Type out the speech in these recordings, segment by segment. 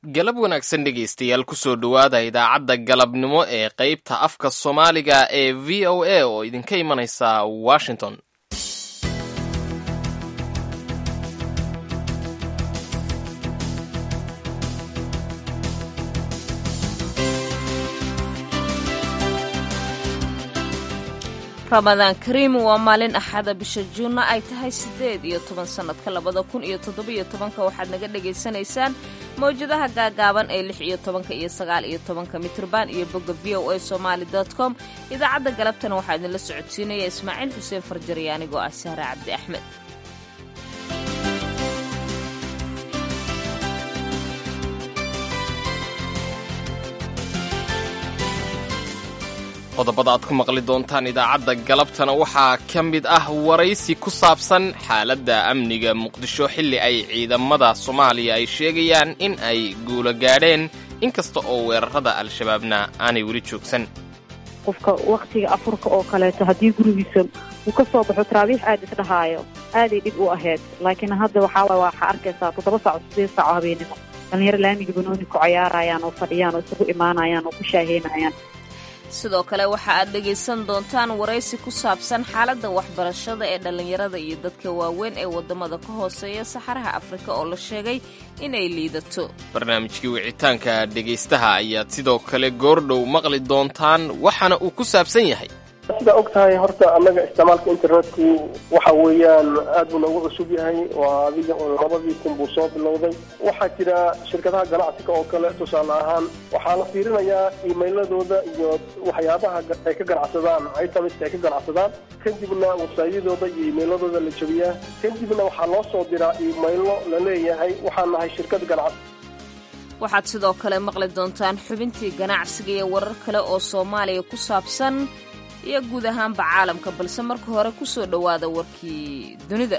galab wanaagsan dhegaystayaal kusoo dhowaada idaacadda galabnimo ee qeybta afka soomaaliga ee v o a oo idinka imanaysa washington ramadaan kariim waa maalin axada bisha juunna ay tahay siddeed iyo toban sannadka labada kun iyo toddobiyo tobanka waxaad naga dhagaysanaysaan mawjadaha gaagaaban ee lix iyo tobanka iyo sagaal iyo tobanka mitrban iyo bogga v o a somaali dot com idaacadda galabtana waxaa idinla socodsiinaya ismaaciil xuseen farjari anigoo ah sahre cabdi axmed qodobada aad ku maqli doontaan idaacadda galabtana waxaa ka mid ah waraysi ku saabsan xaaladda amniga muqdisho xilli ay ciidamada soomaaliya ay sheegayaan in ay guulo gaadheen inkasta oo weerarada al-shabaabna aanay weli joogsan qofka wakhtiga afurka oo kaleeto haddii gurigiisa uu ka soo baxo taraabiix aad isdhahaayo aaday dhib u ahayd laakiin hadda waxaa waxaa arkaysaa toddoba saaco sideed saaco habeenimo dhallinyaro laamiga banooni ku cayaarayaan oo fadhiyaan oo isugu imaanayaan oo ku shaaheynayaan sidoo kale waxa aad dhegaysan doontaan waraysi ku saabsan xaaladda waxbarashada ee dhallinyarada iyo dadka waaweyn ee waddamada ka hooseeya saxaraha afrika oo la sheegay inay liidato barnaamijkii wicitaanka dhegaystaha ayaad sidoo kale goordhow maqli doontaan waxaana uu ku saabsan yahay sidaa og tahay horta annaga isticmaalka internetku waxa weeyaan aad buu noogu cusub yahay waa adiga oo labadii kun buu soo bilowday waxaa jira shirkadaha ganacsiga oo kale tusaale ahaan waxaa la fiirinayaa iimailadooda iyo waxyaabaha ay ka ganacsadaan itamiska ay ka ganacsadaan kadibna wasaayadooda iyo iimailadooda la jebiyaa kadibna waxaa loo soo diraa iimaylo la leeyahay waxaan nahay shirkad ganacsi waxaad sidoo kale maqli doontaan xubintii ganacsiga iyo warar kale oo soomaaliya ku saabsan iyo guud ahaanba caalamka balse marka hore ku soo dhowaada warkii dunida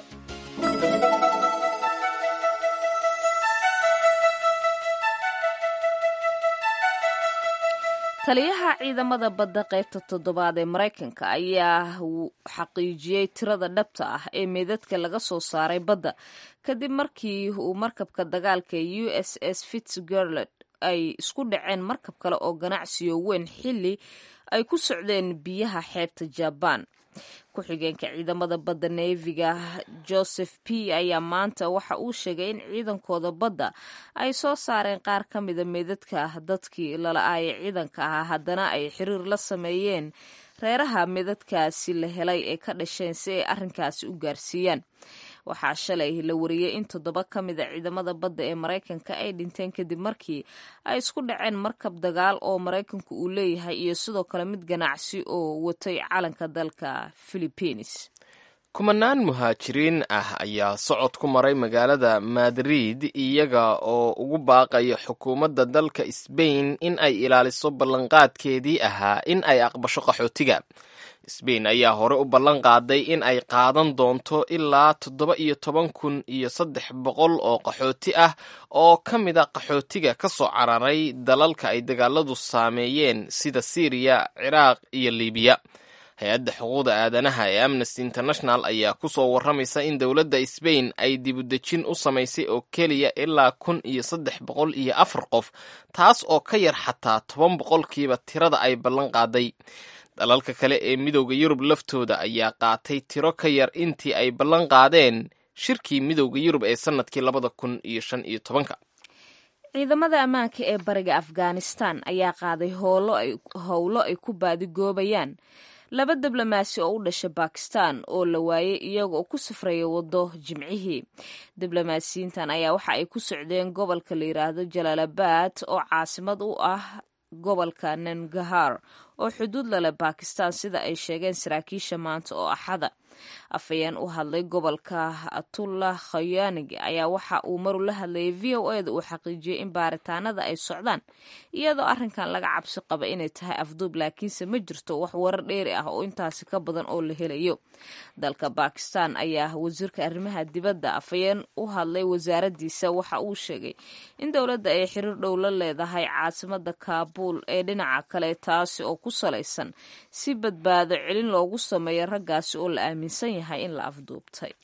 taliyaha ciidamada badda qaybta toddobaad ee maraykanka ayaa xaqiijiyey tirada dhabta ah ee meedadka laga soo saaray badda kadib markii uu markabka dagaalka u s s fitzgerald ay isku dhaceen markab kale oo ganacsiyo weyn xilli ay ku socdeen biyaha xeebta jabaan ku-xigeenka ciidamada badda neefiga joseph p ayaa maanta waxa uu sheegay in ciidankooda badda ay soo saareen qaar ka mida meedadka dadkii lala-aaya ciidanka ahaa haddana ay xiriir la sameeyeen reeraha meedadkaasi la helay ee ka dhasheen si ay arrinkaasi u gaarsiiyaan waxaa shalay la wariyey in toddoba ka mida ciidamada badda ee maraykanka ay dhinteen kadib markii ay isku dhaceen markab dagaal oo maraykanku uu leeyahay iyo sidoo kale mid ganacsi oo watay calanka dalka philibiines kumanaan muhaajiriin ah ayaa socod ku maray magaalada madrid iyaga oo ugu baaqaya xukuumadda dalka sbain in ay ilaaliso ballanqaadkeedii ahaa in ay aqbasho qaxootiga sbain ayaa hore u ballan qaaday in ay qaadan doonto ilaa toddoba iyo toban kun iyo saddex boqol oo qaxooti ah oo ka mid a qaxootiga ka soo cararay dalalka ay dagaaladu saameeyeen sida siiriya ciraaq iyo libiya hay-adda xuquuqda aadanaha ee amnesty international ayaa ku soo warramaysa in dowladda sbain ay dibudejin u samaysay oo keliya ilaa kun iyo saddex boqol iyo afar qof taas oo ka yar xataa toban boqolkiiba tirada ay ballan qaaday dalalka kale ee midowda yurub laftooda ayaa qaatay tiro ka yar intii ay ballan qaadeen shirkii midowda yurub ee sannadkii labada kun iyo shan iyo tobanka ciidamada ammaanka ee bariga afghanistan ayaa qaaday howlo ay ku baadigoobayaan laba diblomaasi oo u dhasha bakistan oo la waayay iyaga oo ku safraya waddo jimcihii diblomaasiyiintan ayaa waxa ay ku socdeen gobolka la yidhaahdo jalaalabad oo caasimad u ah gobolka nangahar oo xuduud lale bakistan sida ay sheegeen saraakiisha maanta oo axada afhayeen u hadlay gobolka atullah khayanig ayaa waxa uu maru la hadlayay v o eda uu xaqiijiyey in baaritaanada ay socdaan iyadoo arrinkan laga cabsi qaba inay tahay afduub laakiinse ma jirto wax warar dheeri ah oo intaasi ka badan oo la helayo dalka bakistan ayaa wasiirka arrimaha dibadda afhayeen u hadlay wasaaradiisa waxa uu sheegay in dowladda ay xiriir dhow la leedahay caasimada kaabuul ee dhinaca kale taasi oo ku salaysan si badbaado celin loogu sameeyo raggaasi oo la aaminsan yahay in la afduubtay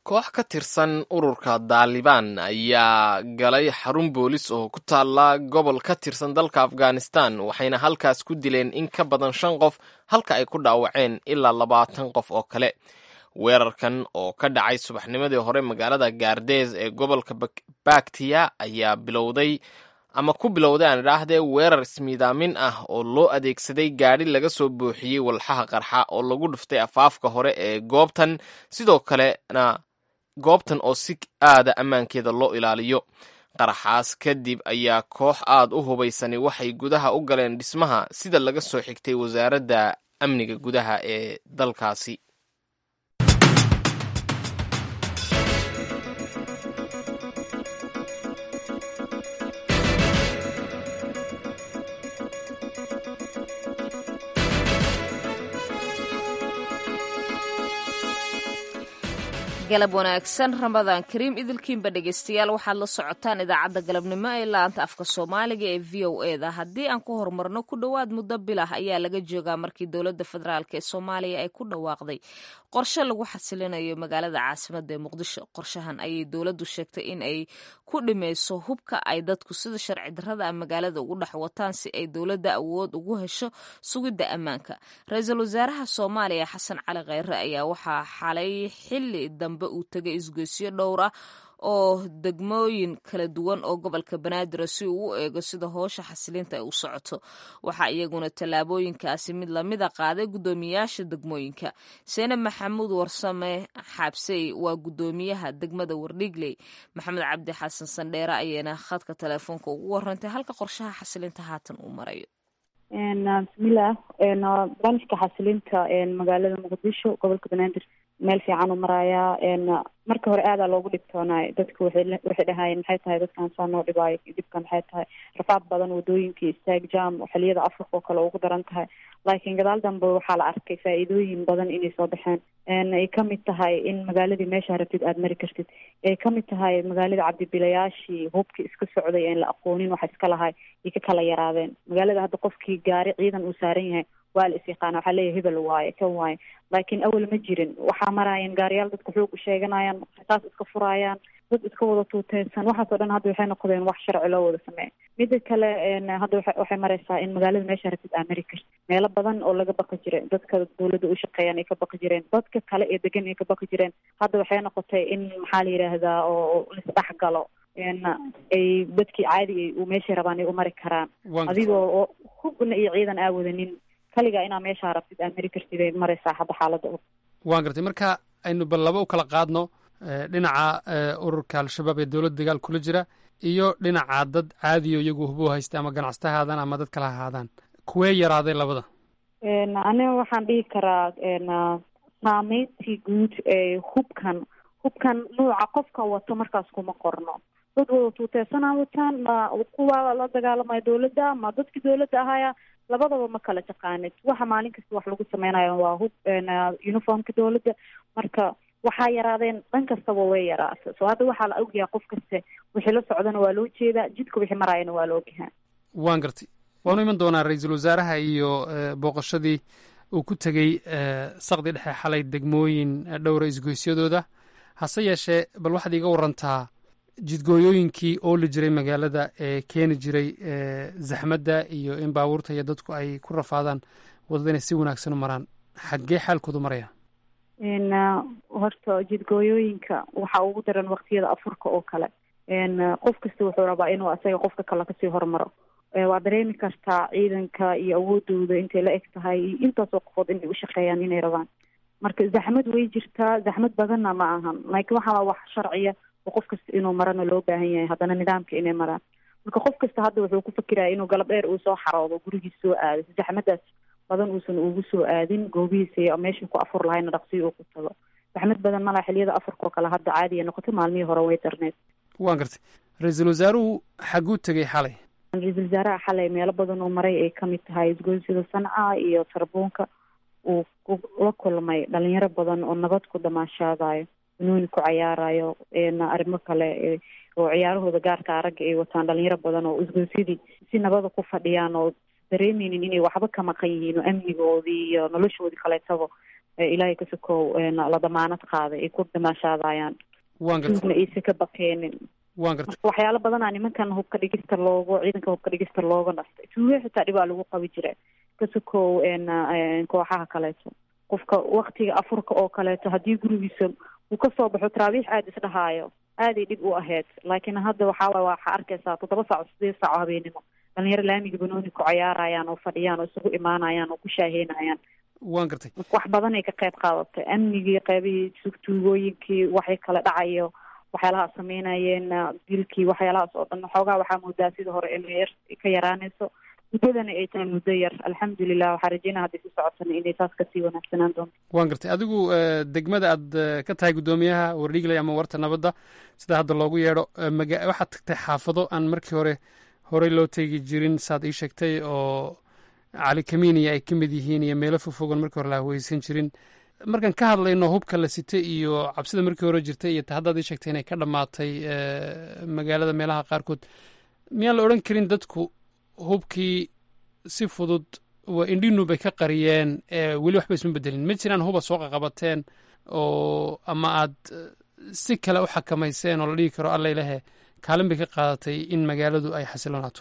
koox ka tirsan ururka daalibaan ayaa galay xarun boolis oo ku taalla gobol ka tirsan dalka afghanistan waxayna halkaas ku dileen in ka badan shan qof halka ay ku dhaawaceen ilaa labaatan qof oo kale weerarkan oo ka dhacay subaxnimadii hore magaalada gaardees ee gobolka baktiya ayaa bilowday ama ku bilowday aan idhaahdee weerar ismiidaamin ah oo loo adeegsaday gaadhi laga soo buuxiyey walxaha qarxa oo lagu dhuftay afaafka hore ee goobtan sidoo kalena goobtan oo si aada ammaankeeda loo ilaaliyo qaraxaas kadib ayaa koox aad u hubaysani waxay gudaha u galeen dhismaha sida laga soo xigtay wasaaradda amniga gudaha ee dalkaasi galab wanaagsan ramadaan kariim idilkiinba dhegeystayaal waxaad la socotaan idaacadda galabnimo ee laanta afka soomaaliga ee v o e da haddii aan ku horumarno ku dhowaad muddo bilah ayaa laga joogaa markii dowladda federaalk ee soomaaliya ay ku dhawaaqday qorshe lagu xasilinayo magaalada caasimada ee muqdisho qorshahan ayay dowladdu sheegtay in ay ku dhimeyso hubka ay dadku sida sharci darrada a magaalada ugu dhex wataan si ay dowladda awood ugu hesho sugidda ammaanka ra-iisul wasaaraha soomaaliya xasan cali kheyre ayaa waxaa xalay xili dambe uu tegay isgoysyo dhowr ah oo degmooyin kala duwan oo gobolka banaadir si uu u eego sida hoosha xasilinta ay u socoto waxaa iyaguna tallaabooyinkaasi mid lamida qaaday guddoomiyaasha degmooyinka seenab maxamuud warsame xaabsey waa guddoomiyaha degmada wardhigley maxamed cabdi xasan sandheere ayayna khadka teleefoonka ugu warantay halka qorshaha xasilinta haatan uu marayo bismillaah banishka xasilinta magaalada muqdisho gobolka banaadir meel fiican u marayaa marka hore aadaa loogu dhibtoonaay dadku waxay dhahaayeen maxay tahay dadkan saa noo dhibaayo dhibka maxay tahay rafaad badan wadooyinkii istaag jam xiliyada afrika oo kale ugu daran tahay laakiin gadaal dambe waxaa la arkay faa-iidooyin badan inay soo baxeen ay kamid tahay in magaaladii meeshaa rabtid aada mari kartid ay kamid tahay magaalada cabdibilayaashii hubkii iska socday een la aqoonin waxa iska lahay ay ka kala yaraadeen magaalada hadda qofkii gaari ciidan uu saaran yahay waa la is yaqaana waxaa leeyahay hebel waaye kan waaye laakiin awal ma jirin waxaa maraayeen gaariyaal dadka xoog u sheeganayaan rasaas iska furaayaan dad iska wada tuuteysan waxaasoo dhan hadda waxay noqdeen wax sharci loo wada sameeya mida kale hadda wa waxay mareysaa in magaalada meesha rabtid aa mari karti meelo badan oo laga baqi jiray dadka dawladda u shaqeeyaan ay ka baqi jireen dadka kale ee degan ay ka baqi jireen hadda waxay noqotay in maxaa la yidhaahdaa oo lisdhex galo ay dadkii caadi u meeshay rabaan ay u mari karaan adigoo oo hubna iyo ciidan aa wadanin kaligaa inaa meeshaa rabtid aa mari kartid ay mareysaa hadda xaaladda waan gartay marka aynu bal laba u kala qaadno dhinaca ururka al-shabaab ee dowladda dagaal kula jira iyo dhinaca dad caadiyo iyagu hubo haysta ama ganacsata haadaan ama dad kala ahaadaan kuwee yaraaday labada aniga waxaan dhihi karaa saameyntii guud ee hubkan hubkan nuuca qofka wato markaas kuma qorno dad wada tuuteysanaa wataan ma kuwa la dagaalamaya dowladda ma dadkii dowladda ahaya labadaba ma kala taqaanid waxa maalin kasta wax lagu sameynayo waa hub uniformka dowladda marka waxaa yaraadeen dhan kastaba way yaraata so hadda waxaa la ogyahay qof kaste wixii la socdana waa loo jeedaa jidka wixii maraayana waa la ogyahaa waan gartay waanu iman doonaa ra-iisul wasaaraha iyo booqashadii uu ku tegey sakdi dhexe xalay degmooyin dhowra isgoysyadooda hase yeeshee bal waxaad iiga warantaa jidgooyooyinkii ooli jiray magaalada ee keeni jiray zaxmadda iyo in baabuurta iyo dadku ay ku rafaadaan waddada inay si wanaagsan u maraan xaggee xaalkoodu maraya horta jidgooyooyinka waxaa ugu daran waqtiyada afurka oo kale qof kasta wuxuu rabaa inuu asaga qofka kale kasii hormaro waa dareemi kartaa ciidanka iyo awoodooda intay la eg tahay iyo intaasoo qofood inay ushaqeeyaan inay rabaan marka zaxmad way jirtaa zaxmad badanna ma ahan laakiin waxaa wax sharciya oo qof kasta inuu marana loo baahan yahay haddana nidaamka inay maraan marka qof kasta hadda wuxuu ku fikiraya inuu galab dheer uu soo xaroodo gurigiis soo aado zaxmadaas badan uusan ugu soo aadin goobihiisa meeshuu ku afur lahayna dhaqsiyo uu ku tago zaxmad badan malaa xiliyada afurkao kale hadda caadiya noqotay maalmihii hore way darneed waan gartay ra-iisul wasaaruhu xaguu tegey xalay ra-iisul wasaaraha xalay meelo badan oo maray ay kamid tahay isgoysyada sanca iyo sarbuunka uu la kulmay dhalinyaro badan oo nabad ku damaashaadayo banooni ku cayaarayo arrimo kale oo ciyaarahooda gaarka ragga ay wataan dhalinyaro badan oo isgoysyadii si nabada ku fadhiyaan oo dareemeynin inay waxba ka maqan yihiin oo amnigoodii iyo noloshoodii kaleetaba ilaahay ka sokow la damaanad qaaday ay ku damaashaadayaan waan gartay duugna aysan ka baqeenin waan gartay marka waxyaalo badanaa nimankan hubka dhigista loogu ciidanka hubka dhigista looga nastay tuuge xitaa dhibaa lagu qabi jira ka sokow kooxaha kaleeto qofka waktiga afurka oo kaleeto haddii gurigiisa uu kasoo baxo taraabiix aada isdhahaayo aaday dhib u ahayd laakiin hadda waxaa waxaa arkaysaa toddoba saaco sideed saaco habeenimo dhalinyaro laamiga banooni ku cayaarayaan oo fadhiyaan oo isugu imaanayaan oo ku shaaheynayaan waan gartay wax badan ay ka qayb qaadatay amnigii qeybihii tuugooyinkii waxay kala dhacayo waxyaalaha sameynayeen dilkii waxyaalahaas oo dhan xoogaa waxaa moodaa sida hore inay yar ka yaraanayso muddadana ay tahay muddo yar alxamdulilah waxaa rajeynaa hadday si socotana inay taas kasii wanaagsanaan doonto waan gartay adigu degmada aad ka tahay guddoomiyaha wardhiigley ama warta nabadda sida hadda loogu yeedho maga waxaad tagtay xaafado aan markii hore horey loo teegi jirin saad ii sheegtay oo cali kamiiniya ay ka mid yihiin iyo meelo fogfogan markii hore la haweysan jirin markaan ka hadlayno hubka la sitay iyo cabsida markii hore jirtay iyo ta haddaad ii sheegtay inay ka dhammaatay magaalada meelaha qaarkood miyaan la odhan karin dadku hubkii si fudud waa indhinu bay ka qariyeen weli waxba isma bedelin ma jiraan huba soo qaqabateen oo ama aad si kale u xakamayseen oo la dhigi karo alla ilahe kaalin bay ka qaadatay in magaaladu ay xasilonaato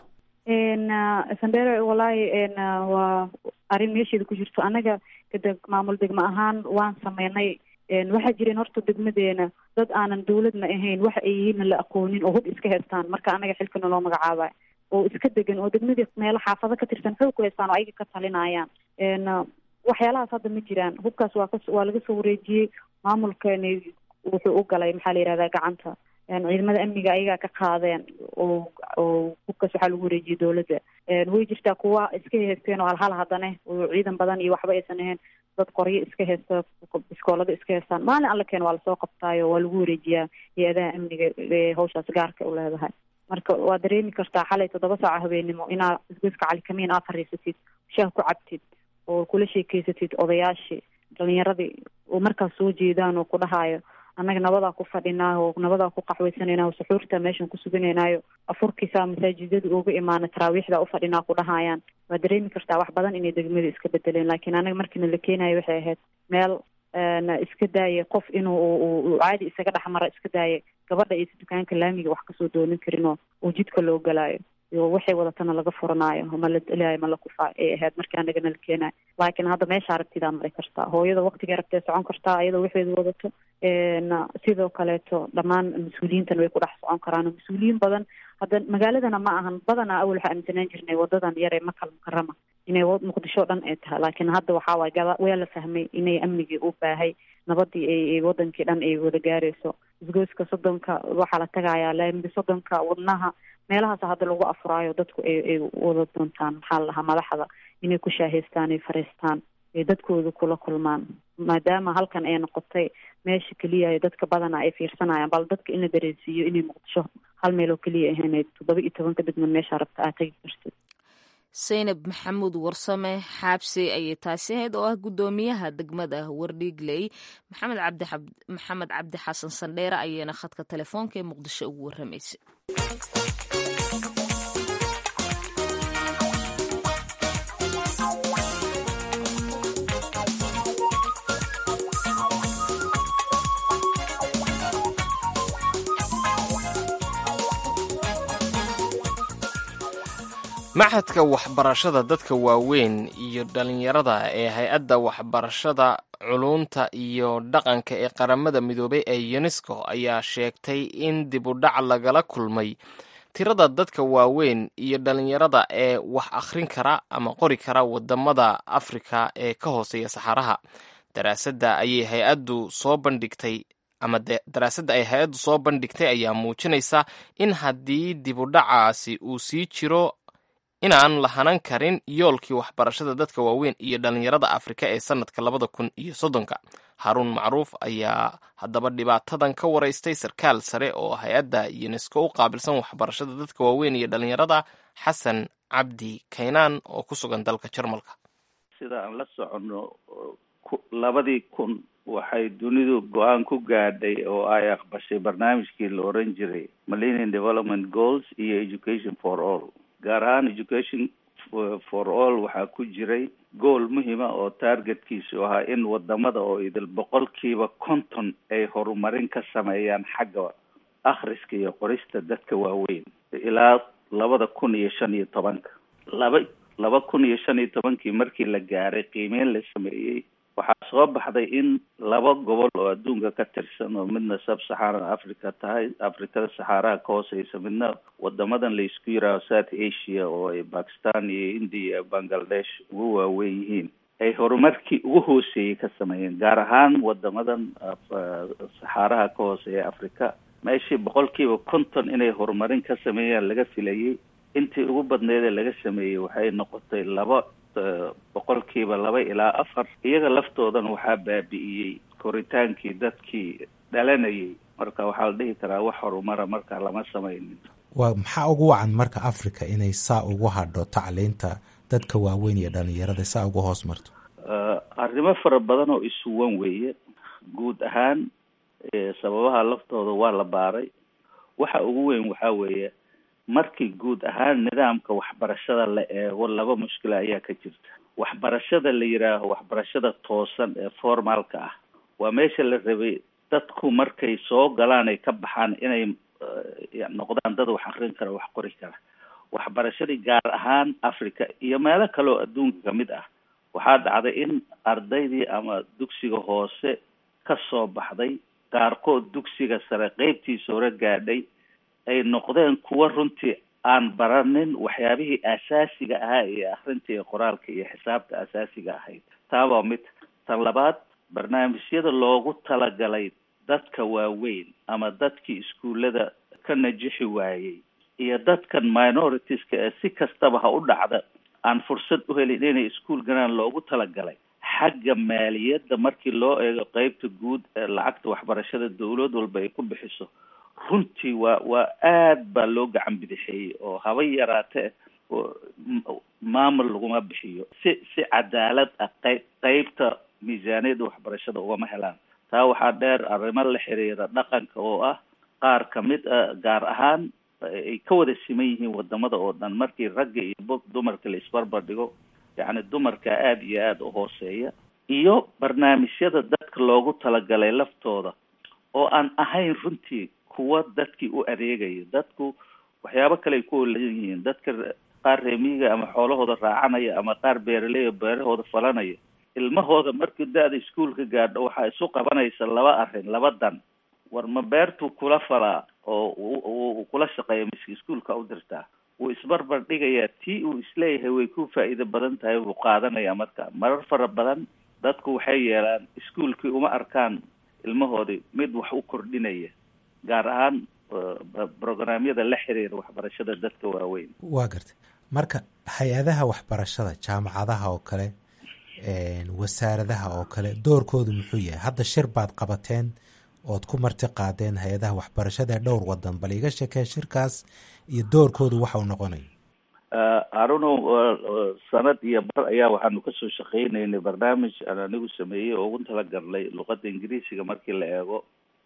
sandere wallaahi waa arrin meesheeda ku jirto annaga kadeg maamul degmo ahaan waan sameynay waxaa jireen horta degmadeena dad aanan dawladna ahayn waxa ay yihiinna la aqoonin oo hub iska haystaan marka annaga xilkana loo magacaabay oo iska degan oo degmadii meelo xaafado ka tirsan xoog ku haystaan oo ayaga ka talinayaan waxyaalahaas hadda ma jiraan hubkaas waa ka waa laga soo wareejiyey maamulkani wuxuu u galay maxaa la yihahdaa gacanta ciidamada amniga ayagaa ka qaadeen oo oo hubkaas waxaa lagu wareejiyey dawladda way jirtaa kuwa iska haysteen oo halhal haddana oo ciidan badan iyo waxba aysan ahayn dad qoryo iska haysta biskoolada iska haystaan maalin alla keen waa lasoo qabtaayo waa lagu wareejiyaa hay-adaha amniga ee hawshaas gaarka u leedahay marka waa dareemi kartaa xalay toddoba saaco habeenimo inaad isgoyska calikamiin aad fariisatid shaah ku cabtid oo kula sheekeysatid odayaashii dhalinyaradii oo markaas soo jeedaan oo ku dhahaayo annaga nabadaa ku fadhinaayo oo nabadaa ku qaxwaysanaynayo suxuurta meeshan ku suganaynayo afurkiisaa masaajidada uga imaana taraawiixda u fadhinaa ku dhahayaan waa dareemi kartaa wax badan inay degmada iska bedeleen laakiin anaga markiina la keenayo waxay ahayd meel iska daaya qof inuu caadi isaga dhexmara iska daaya gabadha iyo dukaanka laamiga wax kasoo doonin karin oo oo jidka loo galaayo iyo waxay wadatana laga furanaayo ma la delayo ma la kufaa ay ahayd markii anagana la keenayo laakiin hadda meesha aragtidaa maray kartaa hooyada waktiga aragtee socon kartaa iyadoo waxeedu wadato sidoo kaleeto dhammaan mas-uuliyiintan way ku dhex socon karaan oo mas-uuliyiin badan hadda magaaladana ma ahan badanaa awal waxaa aaminsanaan jirnay wadadan yar ee makal mukarama inay muqdisho o dhan ay tahay laakiin hadda waxaa waay gada waa la fahmay inay amnigii u baahay nabadii ay wadankii dhan ay wada gaarayso isgoyska soddonka waxaa la tagayaa laambi soddonka wadnaha meelahaas hadda lagu afuraayo dadku ay ay wada doontaan maxaa la dhahaa madaxda inay ku shaahaystaan ay fariistaan ay dadkooda kula kulmaan maadaama halkan ay noqotay meesha keliya ay dadka badana ay fiirsanayaan bal dadka in la dareensiiyo inay muqdisho hal meel oo keliya ahayd toddoba iyo tobanka degmad meesha rabta aad tagi kartid saynab maxamuud warsame xaabse ayay taasi ahayd oo ah guddoomiyaha degmada wardhiigley maxamed cabdi maxamed cabdi xasan sandheere ayayna khadka telefoonka ee muqdisho ugu warramaysay maxadka waxbarashada dadka waaweyn iyo dhalinyarada ee hay-adda waxbarashada culunta iyo dhaqanka ee qaramada midoobay ee yunesko ayaa sheegtay in dib u dhac lagala kulmay tirada dadka waaweyn iyo dhalinyarada ee wax akhrin kara ama qori kara wadamada afrika ee ka hooseeya saxaraha daraasadda ayay hay-addu soo bandhigtay ama daraasadda ay hay-addu soo bandhigtay ayaa muujinaysa in haddii dib u dhacaasi uu sii jiro inaan lahanan karin yoolkii waxbarashada dadka waaweyn iyo dhalinyarada afrika ee sanadka labada kun iyo soddonka haruun macruuf ayaa haddaba dhibaatadan ka waraystay sarkaal sare oo hay-adda yunesko u qaabilsan waxbarashada dadka waaweyn iyo dhalinyarada xasan cabdi kaynaan oo ku sugan dalka jarmalka sida aan la soconno labadii kun waxay dunidu go-aan ku gaadhay oo ay aqbashay barnaamijkii la oran jiray millennium development goals iyo education for all gaar ahaan education for all waxaa ku jiray gool muhima oo targetkiisu ahaa in wadamada oo idil boqolkiiba konton ay horumarin ka sameeyaan xagga akhriska iyo qorista dadka waaweyn ilaa labada kun iyo shan iyo tobanka laba laba kun iyo shan iyo tobankii markii la gaaray qiimeyn la sameeyey waxaa soo baxday in laba gobol oo adduunka ka tirsan oo midna sub saxaran africa tahay afrikada saxaaraha ka hooseysa midna wadamadan la isku yiraaho south asia oo ay bakistan iyo india iyo bangladesh ugu waaweyn yihiin ay horumarkii ugu hooseeyey ka sameeyeen gaar ahaan wadamadan saxaaraha ka hooseeya africa meeshii boqolkiiba konton inay horumarin ka sameeyaan laga filayay intii ugu badneedee laga sameeyey waxay noqotay laba boqolkiiba laba ilaa afar iyaga laftoodan waxaa baabi'iyey koritaankii dadkii dhalanayay marka waxaa la dhihi karaa wax horumara marka lama sameynin waa maxaa ugu wacan marka africa inay saa ugu hadho tacliinta dadka waaweyn iyo dhalinyarada saa uga hoos marto arrimo fara badan oo isuwan weeye guud ahaan sababaha laftooda waa la baaray waxa ugu weyn waxaa weeye markii guud ahaan nidaamka waxbarashada la eego laba mushkila ayaa ka jirta waxbarashada la yidhaaho waxbarashada toosan ee formaalka ah waa meesha la rabay dadku markay soo galaan ay ka baxaan inay noqdaan dad wax akrin kara wax qori kara waxbarashadii gaar ahaan africa iyo meelo kale oo adduunka kamid ah waxaa dhacday in ardaydii ama dugsiga hoose ka soo baxday qaarkood dugsiga sare qeybtiisa hore gaadhay ay noqdeen kuwa runtii aan baranin waxyaabihii asaasiga ahaa iyo akrinta iyo qoraalka iyo xisaabta asaasiga ahayd taa waa mid tan labaad barnaamijyada loogu talagalay dadka waaweyn ama dadkii iskuullada ka najixi waayey iyo dadkan minoritiska ee si kastaba ha u dhacda aan fursad u helin inay iskuol galaan loogu talagalay xagga maaliyadda markii loo eego qeybta guud ee lacagta waxbarashada dawlad walba ay ku bixiso runtii waa waa aad baa loo gacan bidixeeyey oo haba yaraatee maamul laguma bixiyo si si cadaalad ah qeyb qeybta miisaaniyadda waxbarashada ugama helaan taa waxaa dheer arrimo la xiriira dhaqanka oo ah qaar kamid a gaar ahaan ay ka wada siman yihiin wadamada oo dhan markii ragga iyo b dumarka la isbarbar dhigo yacni dumarka aada iyo aada u hooseeya iyo barnaamijyada dadka loogu talagalay laftooda oo aan ahayn runtii kuwa dadkii u adeegaya dadku waxyaabo kale ay ku olan yihiin dadka qaar reemiyiga ama xoolahooda raacanaya ama qaar beeraley beerahooda falanaya ilmahooda markii da-da iskuolka gaadho waxaa isu qabanaysa laba arrin laba dan war ma beertuu kula falaa oo uu kula shaqeeya miski iskuolka u dirtaa wuu isbarbar dhigayaa tii uu isleeyahay way ku faa'iido badan tahay wuu qaadanaya marka marar fara badan dadku waxay yeelaan iskuolkii uma arkaan ilmahoodii mid wax u kordhinaya gaar ahaan brograamyada la xiriira waxbarashada dadka waaweyn waa gartay marka hay-adaha waxbarashada jaamacadaha oo kale wasaaradaha oo kale doorkoodu muxuu yahay hadda shir baad qabateen ood ku marti qaadeen hay-adaha waxbarashada ee dhowr wadan bal iga sheekee shirkaas iyo doorkoodu waxa uu noqonaya haruno sanad iyo bar ayaa waxaanu kasoo shaqeynaynay barnaamij aan anigu sameeyey oo ugu talagalnay luqadda ingiriisiga markii la eego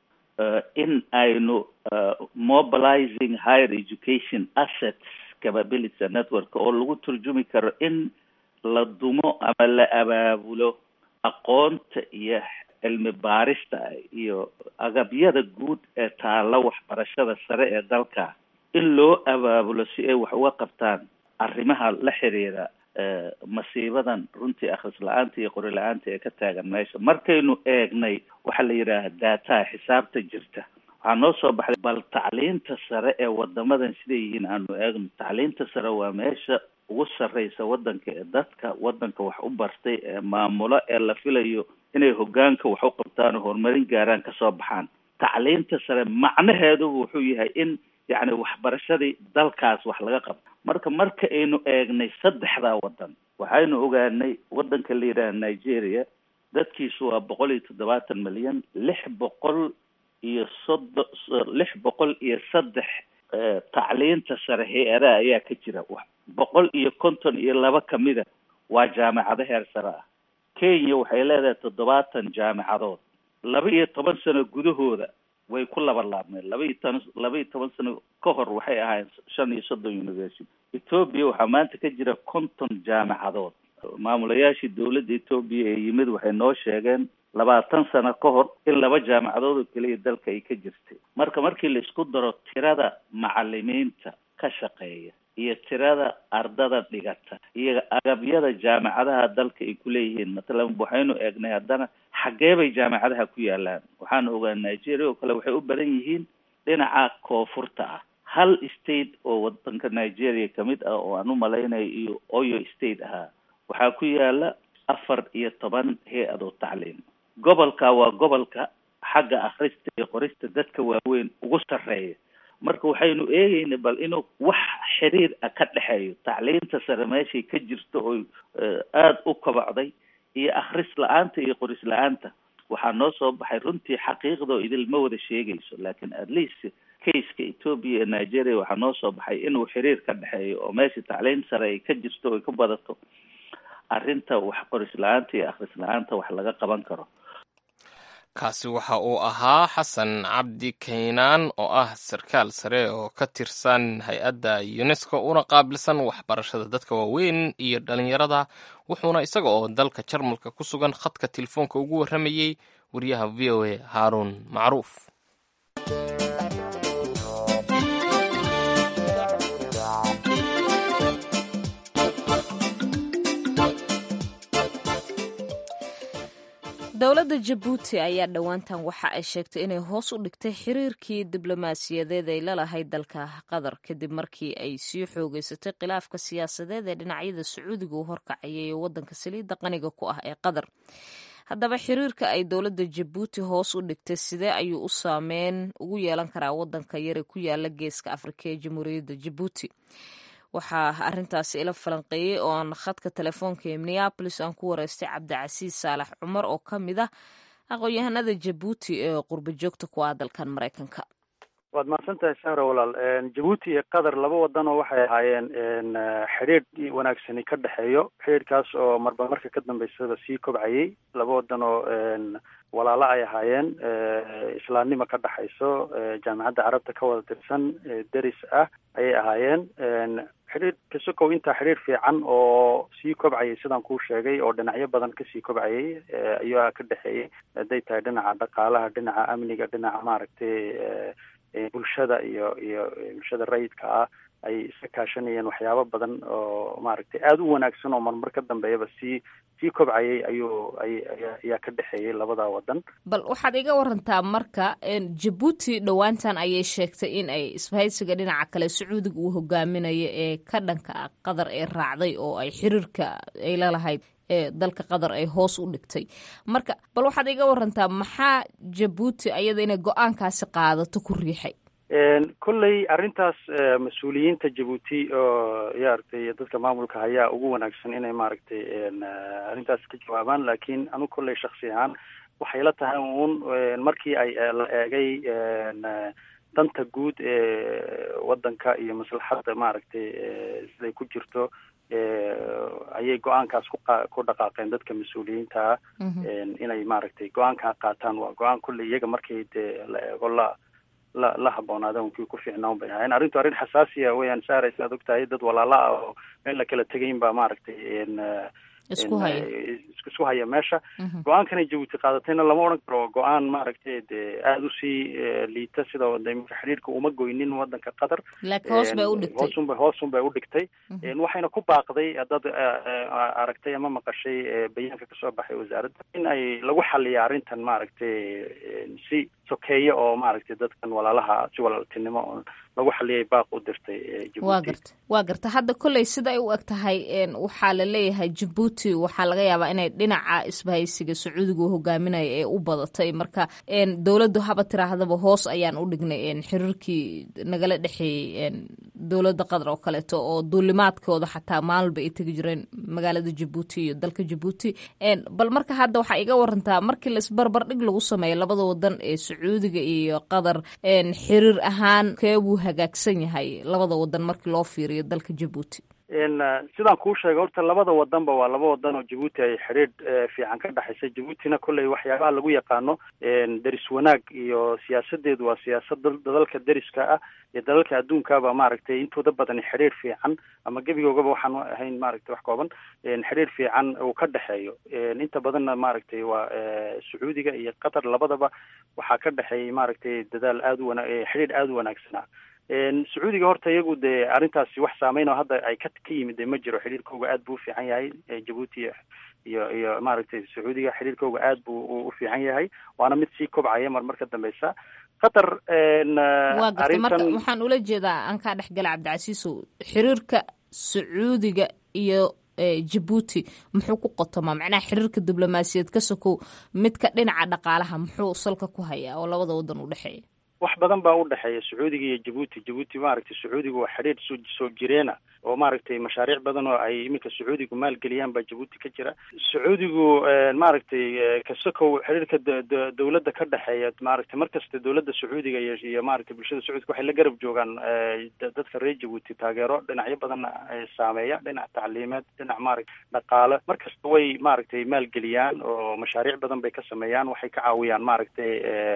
in aynu mobilizing higher education assets capability network oo lagu turjumi karo in la dumo ama la abaabulo aqoonta iyo cilmi baarista iyo agabyada guud ee taalla waxbarashada sare ee dalka in loo abaabulo si ay wax uga qabtaan arrimaha la xiriira masiibadan runtii akhris la-aanta iyo qori la-aanta ee ka taagan meesha markaynu eegnay waxaa la yidhaaha daataha xisaabta jirta waxaa noo soo baxday bal tacliinta sare ee wadamadan siday yihiin aanu eegno tacliinta sare waa meesha ugu sarreysa wadanka ee dadka wadanka wax u bartay ee maamulo ee la filayo inay hogaanka wax u qabtaan oo horumarin gaaraan kasoo baxaan tacliinta sare macnaheedu wuxuu yahay in yacni waxbarashadii dalkaas wax laga qabto marka marka aynu eegnay saddexdaa wadan waxaynu ogaanay wadanka la yidhaha nigeria dadkiisu waa boqol iyo toddobaatan milyan lix boqol iyo soddon lix boqol iyo saddex tacliinta sare hay-adaha ayaa ka jira boqol iyo konton iyo laba kamida waa jaamacado heer sare ah kenya waxay leedahay toddobaatan jaamacadood laba iyo toban sano gudahooda way ku laba laabmeen laba iyo tan laba iyo toban sano ka hor waxay ahaayeen shan iyo soddon university ethoobia waxaa maanta ka jira konton jaamacadood maamulayaashii dowladda etoobiya ee yimid waxay noo sheegeen labaatan sano ka hor in laba jaamacadood oo keliya dalka ay ka jirtay marka markii la isku daro tirada macalimiinta ka shaqeeya iyo tirada ardada dhigata iyo agabyada jaamacadaha dalka ay kuleeyihiin matalan waxaynu eegnay haddana xaggee bay jaamacadaha ku yaalaan waxaanu ogaa nigeria oo kale waxay u badan yihiin dhinaca koonfurta ah hal state oo wadanka nigeria kamid ah oo aan u malaynayo iyo oyo state ahaa waxaa ku yaala afar iyo toban hay-adoo tacliim gobolka waa gobolka xagga akhrista iyo qorista dadka waaweyn ugu sarreeya marka waxaynu eegeyna bal inuu wax xiriir ah ka dhexeeyo tacliinta sare meeshay ka jirto oo aada u kobocday iyo akhris la-aanta iyo qoris la-aanta waxaa noo soo baxay runtii xaqiiqdoo idil ma wada sheegayso laakiin at least caseka ethoopia ee nigeria waxaa noo soo baxay inuu xiriir ka dhexeeyo oo meesha tacliin sare ay ka jirto oy ka badato arrinta wax qoris la-aanta iyo akhris la-aanta wax laga qaban karo kaasi waxa uu ahaa xasan cabdi kaynaan oo ah sarkaal sare oo ka tirsan hay-adda unesco una qaabilsan waxbarashada dadka waaweyn iyo dhalinyarada wuxuuna isaga oo dalka jarmalka ku sugan khadka telefoonka ugu warramayey wariyaha v o a haaruun macruuf dowladda jabuuti ayaa dhowaantan waxa ay sheegtay inay hoos u dhigtay xiriirkii diblomaasiyadeed ay lalahayd dalka qatar kadib markii ay sii xoogeysatay khilaafka siyaasadeed ee dhinacyada sacuudiga u horkacayay ee wadanka saliidda qaniga ku ah ee qatar haddaba xiriirka ay dowladda jabuuti hoos u dhigtay sidee ayuu u saameyn ugu yeelan karaa wadanka yare ku yaala geeska afrika ee jamhuuriyadda jabuuti waxaa arintaasi ila falanqeeyey oo aan khadka telefoonka ee minneabolis aan ku wareystay cabdicasiis saalax cumar oo ka mid ah aqoon-yahanada jabuuti ee qurba joogta ku ah dalkan maraykanka waad mahadsantahay sahra walaal jabuuti iyo qatar laba wadan oo waxay ahaayeen xidhiidh wanaagsani ka dhexeeyo xidhiidhkaas oo marba marka ka dambeysaba sii kobcayay laba wadan oo walaalo ay ahaayeen islaamnimo ka dhexayso jaamacadda carabta ka wada tirsan deris ah ayay ahaayeen xidhiidh kasokow intaa xidhiidh fiican oo sii kobcayay sidaan kuu sheegay oo dhinacyo badan kasii kobcayay ayaa ka dhexeeyey hadday tahay dhinaca dhaqaalaha dhinaca amniga dhinaca maaragtay bulshada iyo iyo bulshada rayidka ah ay iska kaashanayeen waxyaabo badan oo maaragtay aada u wanaagsan oo marmar ka dambeeyaba sii sii kobcayay ayuu ay ayaa ka dhexeeyey labada wadan bal waxaad iga warantaa marka jabuuti dhowaantan ayay sheegtay in ay isbahaysiga dhinaca kale sacuudiga uu hogaaminayo ee ka dhanka ah qatar ee raacday oo ay xiriirka ay lalahayd ee dalka qatar ay hoos u dhigtay marka bal waxaad iga warantaa maxaa jabuuti ayada inay go-aankaasi qaadato ku riixay kolley arrintaas mas-uuliyiinta jabuuti oo maaragtay dadka maamulka hayaa ugu wanaagsan inay maaragtay arrintaas ka jawaabaan laakiin anigu kolley shaksi ahaan waxay la tahay uun markii ay la eegay danta guud ee wadanka iyo maslaxadda maaragtay siday ku jirto ayay go-aankaas kuqa ku dhaqaaqeen dadka mas-uuliyiinta ah inay maaragtay go-aankaa qaataan waa go-aan kolley iyaga markay dee la eego la la la habboonaada unkii ku fiicnaan bay ahayn arrintu arrin xasaasiya weyaan saaray sidaad og tahay dad walaala ah oo meel la kala tegayn baa maaragtay isku haya isku haya meesha go-aankanay jabuuti qaadatayna lama odhan karo go-aan maaragtay dee aada usii liita sida imika xidhiirka uma goynin wadanka qatar laakiin hoos bay u dhigtay hoosunba hoosun bay u dhigtay waxayna ku baaqday dad aragtay ama maqashay bayaanka kasoo baxay wasaaradda in ay lagu xaliya arrintan maaragtay si sokeeye oo maaragtay dadkan walaalaha si walaaltinimo oo lagu xaliyay baaq u dirtay waa garta waa garta hadda kolley sida ay u eg tahay waxaa la leeyahay jabuuti waxaa laga yaabaa inay dhinaca isbahaysiga sacuudiga u hogaaminaya ee u badatay marka dowladdu haba tiraahdaba hoos ayaan u dhignay xiriirkii nagala dhexeeyey dowladda qatar oo kaleeto oo duulimaadkooda xataa maalba ay tegi jireen magaalada jabuuti iyo dalka jabuuti bal marka hadda waxaa iga warantaa markii laisbarbar dhig lagu sameeyo labada wadan ee sacuudiga iyo qatar xiriir ahaan keebuu hagaagsan yahay labada wadan markii loo fiiriyo dalka jabuuti sidaan kuu sheegay horta labada wadanba waa laba wadan oo jabuuti ay xidhiidh fiican ka dhexaysa jabuutina kolley waxyaabaha lagu yaqaano deris wanaag iyo siyaasadeedu waa siyaasad dadalka deriska ah iyo dalalka adduunkaba maaragtay intooda badan xidhiidh fiican ama gebigoogaba waxaan ahayn maaragtay wax kooban xidhiidh fiican uu ka dhexeeyo inta badanna maaragtay waa sacuudiga iyo qatar labadaba waxaa ka dhexeeyay maaragtay dadaal aada u wana xidhiidh aada u wanaagsanaa sacuudiga horta iyagu dee arrintaasi wax saameyn oo hadda ay ka ka yimid de ma jiro xidhiirkooga aad buu u fiican yahay jabuuti iyo iyo maaragtay sacuudiga xidhiirkooga aad buu u fiican yahay waana mid sii kobcaya mar mar ka dambeysa qatar waa garta marka waxaan ula jeedaa aan kaa dhexgala cabdicasiisow xiriirka sacuudiga iyo jabuuti muxuu ku qotomaa macnaha xiriirka diblomaasiyeed ka sokow midka dhinaca dhaqaalaha muxuu salka ku hayaa oo labada wadan u dhexeeya wax badan baa u dhexeeya sacuudiga iyo jabuuti jabuuti maaragtay sacuudiga waa xidhiidh soo soo jireena oo maaragtay mashaariic badan oo ay iminka sacuudigu maalgeliyaan baa jabuuti ka jira sacuudigu maaragtay kasokow xidhiirka dowladda ka dhexeeya maaragtay markasta dowladda sacuudiga iyo iyo maaragtay bulshada sacuudiga waxay la garab joogaan dadka reer jabuuti taageero dhinacyo badanna saameeya dhinac tacliimeed dhinac maaragta dhaqaale markasta way maaragtay maalgeliyaan oo mashaariic badan bay ka sameeyaan waxay ka caawiyaan maaragtay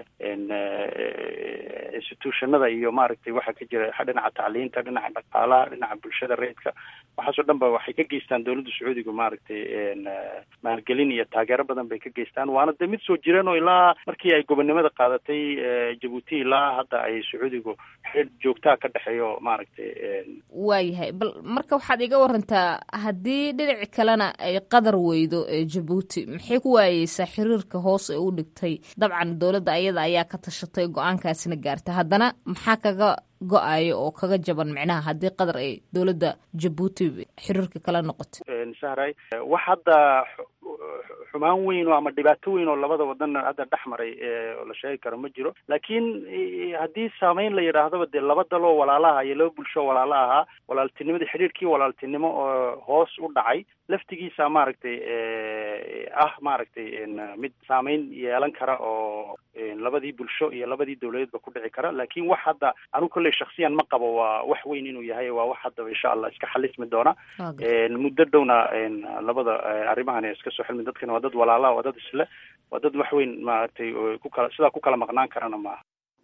institutionada iyo maaragtay waxa ka jira dhinaca tacliinta dhinaca dhaqaalaha dhinaca bulshada reedka waxaasoo dhan ba waxay ka geystaan dowladda sacuudiga maaragtay maalgelin iyo taageero badan bay ka geystaan waana de mid soo jireen oo ilaa markii ay gobonnimada qaadatay jabuuti ilaa hadda ay sacuudigu xidhiir joogtaa ka dhexeeyo maaragtay waayahay bal marka waxaad iga warantaa haddii dhinaci kalena ay qadar weydo jabuuti maxay ku waayeysaa xiriirka hoos ee u dhigtay dabcan dowladda ayada ayaa ka tashatay go-aankaasina gaartay haddana maxaa kaga go-ayo oo kaga jaban micnaha haddii qatar ay dowladda jabuuti xiriirka kala noqoto sahray wax hadda xumaan weyn oo ama dhibaato weyn oo labada wadan hadda dhex maray oo la sheegi karo ma jiro laakiin haddii saameyn la yidhaahdaba dee laba daloo walaalaha iyo laba bulsho walaala ahaa walaaltinimadii xidhiirkii walaaltinimo oo hoos u dhacay laftigiisa maaragtay ah maaragtay mid saameyn yeelan kara oo labadii bulsho iyo labadii dowladeedba ku dhici kara laakiin wax hadda anigu kolley shaksiyan ma qabo waa wax weyn inuu yahay waa wax haddaba insha allah iska xalismi doona muddo dhowna labada arrimahan iska soo xilmi dadkana waa dad walaalaha waa dad isle waa dad wax weyn maaragtay ku kala sidaa ku kala maqnaan karana maaha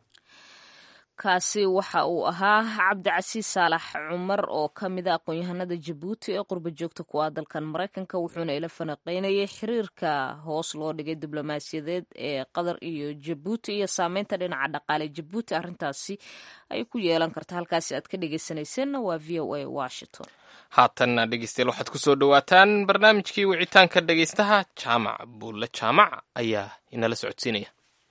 kaasi waxa uu ahaa cabdicasiis saalax cumar oo ka mid a aqoon-yahanada jabuuti ee qurba joogta ku ah dalkan maraykanka wuxuuna ila fanaqeynayay xiriirka hoos loo dhigay diblomaasiyadeed ee qatar iyo jabuuti iyo saameynta dhinaca dhaqaale jabuuti arrintaasi ay ku yeelan karta halkaasi aad ka dhegeysanayseena waa v o a washington haatanna dhegeystayaal waxaad kusoo dhowaataan barnaamijkii wicitaanka dhegeystaha jaamac buulle jaamac ayaa inala socodsiinaya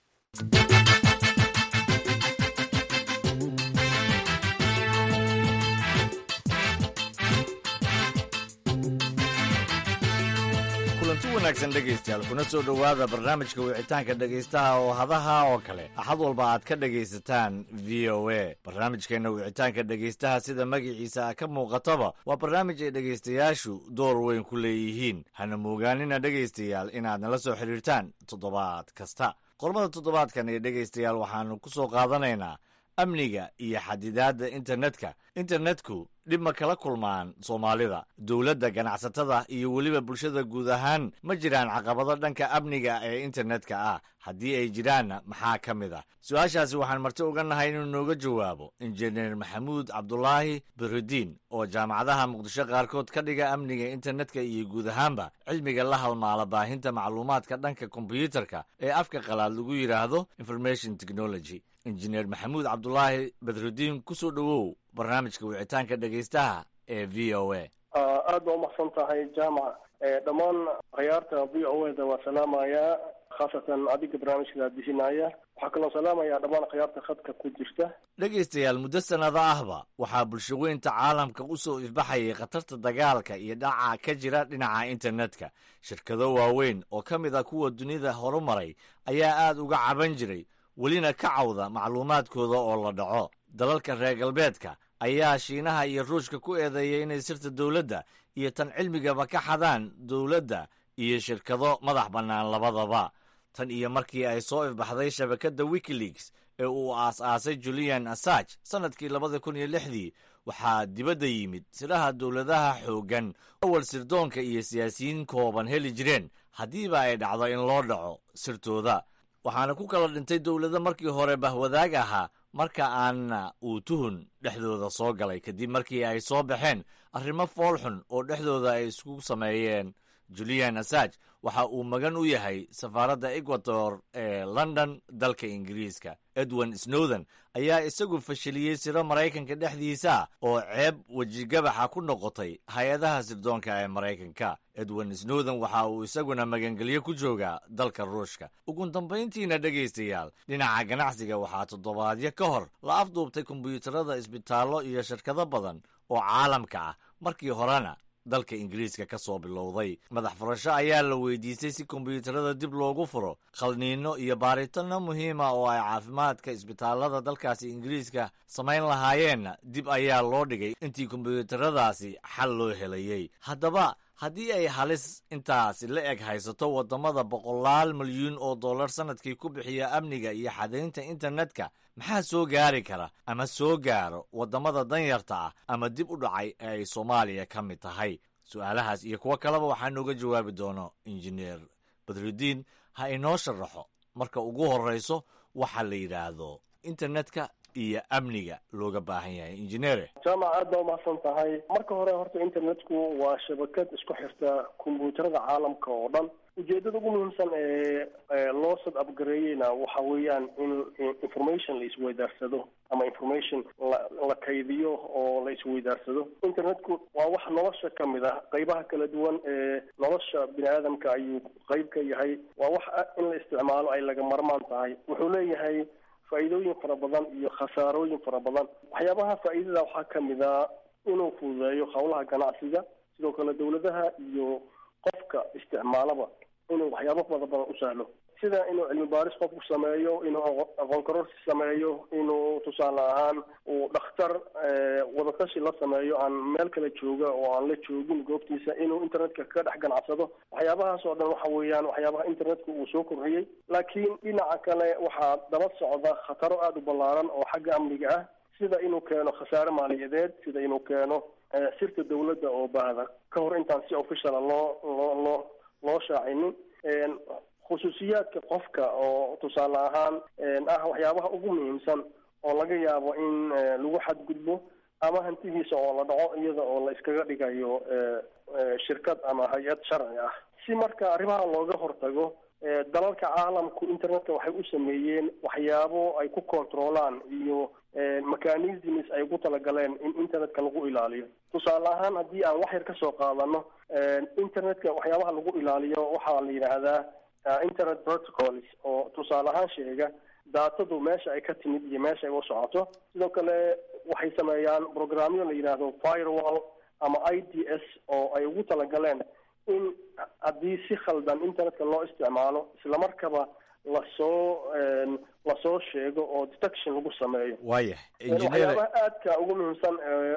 kulanti wanaagsan dhegaystayaal kuna soo dhowaada barnaamijka wicitaanka dhegaystaha oo hadaha oo kale axad walba aad ka dhegaysataan v o a barnaamijkeenna wicitaanka dhegaystaha sida magaciisa ka muuqataba waa barnaamij ay dhegaystayaashu door weyn ku leeyihiin hana moogaanina dhegaystayaal inaad nala soo xidhiirtaan toddobaad kasta qormada toddobaadkan ee dhegaystayaal waxaannu ku soo qaadanaynaa amniga iyo xadidaadda internetka internetku dhib ma kala kulmaan soomaalida dowladda ganacsatada iyo weliba bulshada guud ahaan ma jiraan caqabado dhanka amniga ee internetka ah haddii ay jiraanna maxaa ka mid ah su-aashaasi waxaan marti uga nahay inuu nooga jawaabo injineer maxamuud cabdulaahi birudiin oo jaamacadaha muqdisho qaarkood ka dhiga amniga internetka iyo guud ahaanba cilmiga la halmaala baahinta macluumaadka dhanka kombyuutarka ee afka qalaad lagu yidhaahdo information technology injineer maxamuud cabdulaahi badrudiin kusoo dhowow barnaamijka wicitaanka dhegaystaha ee v o a aad baa umaqsan tahay jaamac dhammaan khiyaarta v o a da waa salaamayaa khaasatan adiga barnaamijka daadihinaya waxaa kaloo salaamayaa dhammaan khiyaarta khadka ku jirta dhegaystayaal muddo sannado ahba waxaa bulshaweynta caalamka u soo ifbaxayay khatarta dagaalka iyo dhaca ka jira dhinaca internetka shirkado waaweyn oo ka mid ah kuwa dunida horumaray ayaa aad uga caban jiray welina ka cawda macluumaadkooda oo la dhaco dalalka reer galbeedka ayaa shiinaha iyo ruushka ku eedeeyay inay sirta dowladda iyo tan cilmigaba ka xadaan dowladda iyo shirkado madax bannaan labadaba tan iyo markii ay soo ifbaxday shabakadda wikileaks ee uu aas-aasay julian assage sannadkii labada kun iyo lixdii waxaa dibadda yimid siraha dowladaha xooggan awal sirdoonka iyo siyaasiyiin kooban heli jireen haddiiba ay dhacdo in loo dhaco sirtooda waxaana ku kala dhintay dowlado markii hore bahwadaag ahaa marka aanna uu tuhun dhexdooda soo galay kadib markii ay soo baxeen arrimo foolxun oo dhexdooda ay isku sameeyeen julian assage waxa uu magan u yahay safaaradda ecuador ee london dalka ingiriiska edwin snowden ayaa isagu fashiliyey siro maraykanka dhexdiisa ah oo ceeb wejigabaxa ku noqotay hay-adaha sirdoonka ee maraykanka edwin snowden waxa uu isaguna magangelyo ku joogaa dalka ruushka ugu dambayntiina dhegaystayaal dhinaca ganacsiga waxaa toddobaadyo ka hor la afduubtay kombiyuutarada isbitaallo iyo shirkado badan oo caalamka ah markii horena dalka ingiriiska ka soo bilowday madax furasho ayaa la weydiistay si kombiyuutarada dib loogu furo khalniino iyo baaritanno muhiima oo ay caafimaadka isbitaallada dalkaasi ingiriiska samayn lahaayeenna dib ayaa loo dhigay intii kombiyuutaradaasi xal loo helayey haddaba haddii ay halis intaasi la eg haysato waddamada boqolaal milyuun oo dollar sannadkii ku bixiya amniga iyo xadaynta internetka maxaa soo gaari kara ama soo gaaro waddamada danyarta ah ama dib u dhacay ee ay soomaaliya ka mid tahay su-aalahaas iyo kuwo kaleba waxaa nooga jawaabi doono injineer badrudiin ha inoo sharaxo marka ugu horrayso waxa la yidhaahdo internetka iyo amniga looga baahan yahay injineere jaamac aad baa umahadsan tahay marka hore horta internetku waa shabakad isku xirta kombyuutarada caalamka oo dhan ujeedada ugu muhiimsan ee loo sad abgareeyeyna waxa weeyaan in information la isweydaarsado ama information la la kaydiyo oo la isweydaarsado internetku waa wax nolosha ka mid ah qeybaha kala duwan ee nolosha bini aadamka ayuu qeyb ka yahay waa wax in la isticmaalo ay laga marmaan tahay wuxuu leeyahay faa'iidooyin fara badan iyo khasaarooyin fara badan waxyaabaha faa'iidada waxaa ka mid a inuu fududeeyo howlaha ganacsiga sidoo kale dawladaha iyo qofka isticmaalaba inuu waxyaabo fara badan u sahlo sida inuu cilmi baaris qofku sameeyo inuu aqoon kororsi sameeyo inuu tusaale ahaan uu dhakhtar wadatashi la sameeyo aan meel kale jooga oo aan la joogin goobtiisa inuu internetka ka dhex ganacsado waxyaabahaas oo dhan waxa weeyaan waxyaabaha internetka uu soo kordhiyey laakiin dhinaca kale waxaa daba socda khataro aada u ballaaran oo xagga amniga ah sida inuu keeno khasaare maaliyadeed sida inuu keeno sirta dawladda oo baahda ka hor intaan si officiala loo loo loo loo shaacinin khusuusiyaadka qofka oo tusaale ahaan ah waxyaabaha ugu muhiimsan oo laga yaabo in lagu xadgudbo ama hantidiisa oo la dhaco iyada oo la iskaga dhigayo shirkad ama hay-ad sharci ah si marka arrimaha looga hortago dalalka caalamku internetka waxay u sameeyeen waxyaabo ay ku controlaan iyo mechanisms ay ugu talagaleen in internetka lagu ilaaliyo tusaale ahaan haddii aan wax yar ka soo qaadano internetka waxyaabaha lagu ilaaliyo waxaa la yidhaahdaa internet protocols oo tusaale ahaan sheega daatadu meesha ay ka timid iyo meesha ay u socoto sidoo kale waxay sameeyaan programyo la yidhaahdo firewall ama i d s oo ay ugu talagaleen in haddii si khaldan internetka loo isticmaalo islamarkaba lasoo lasoo sheego oo detection lagu sameeyo waayahay waxyaabaha aadka ugu muhiimsan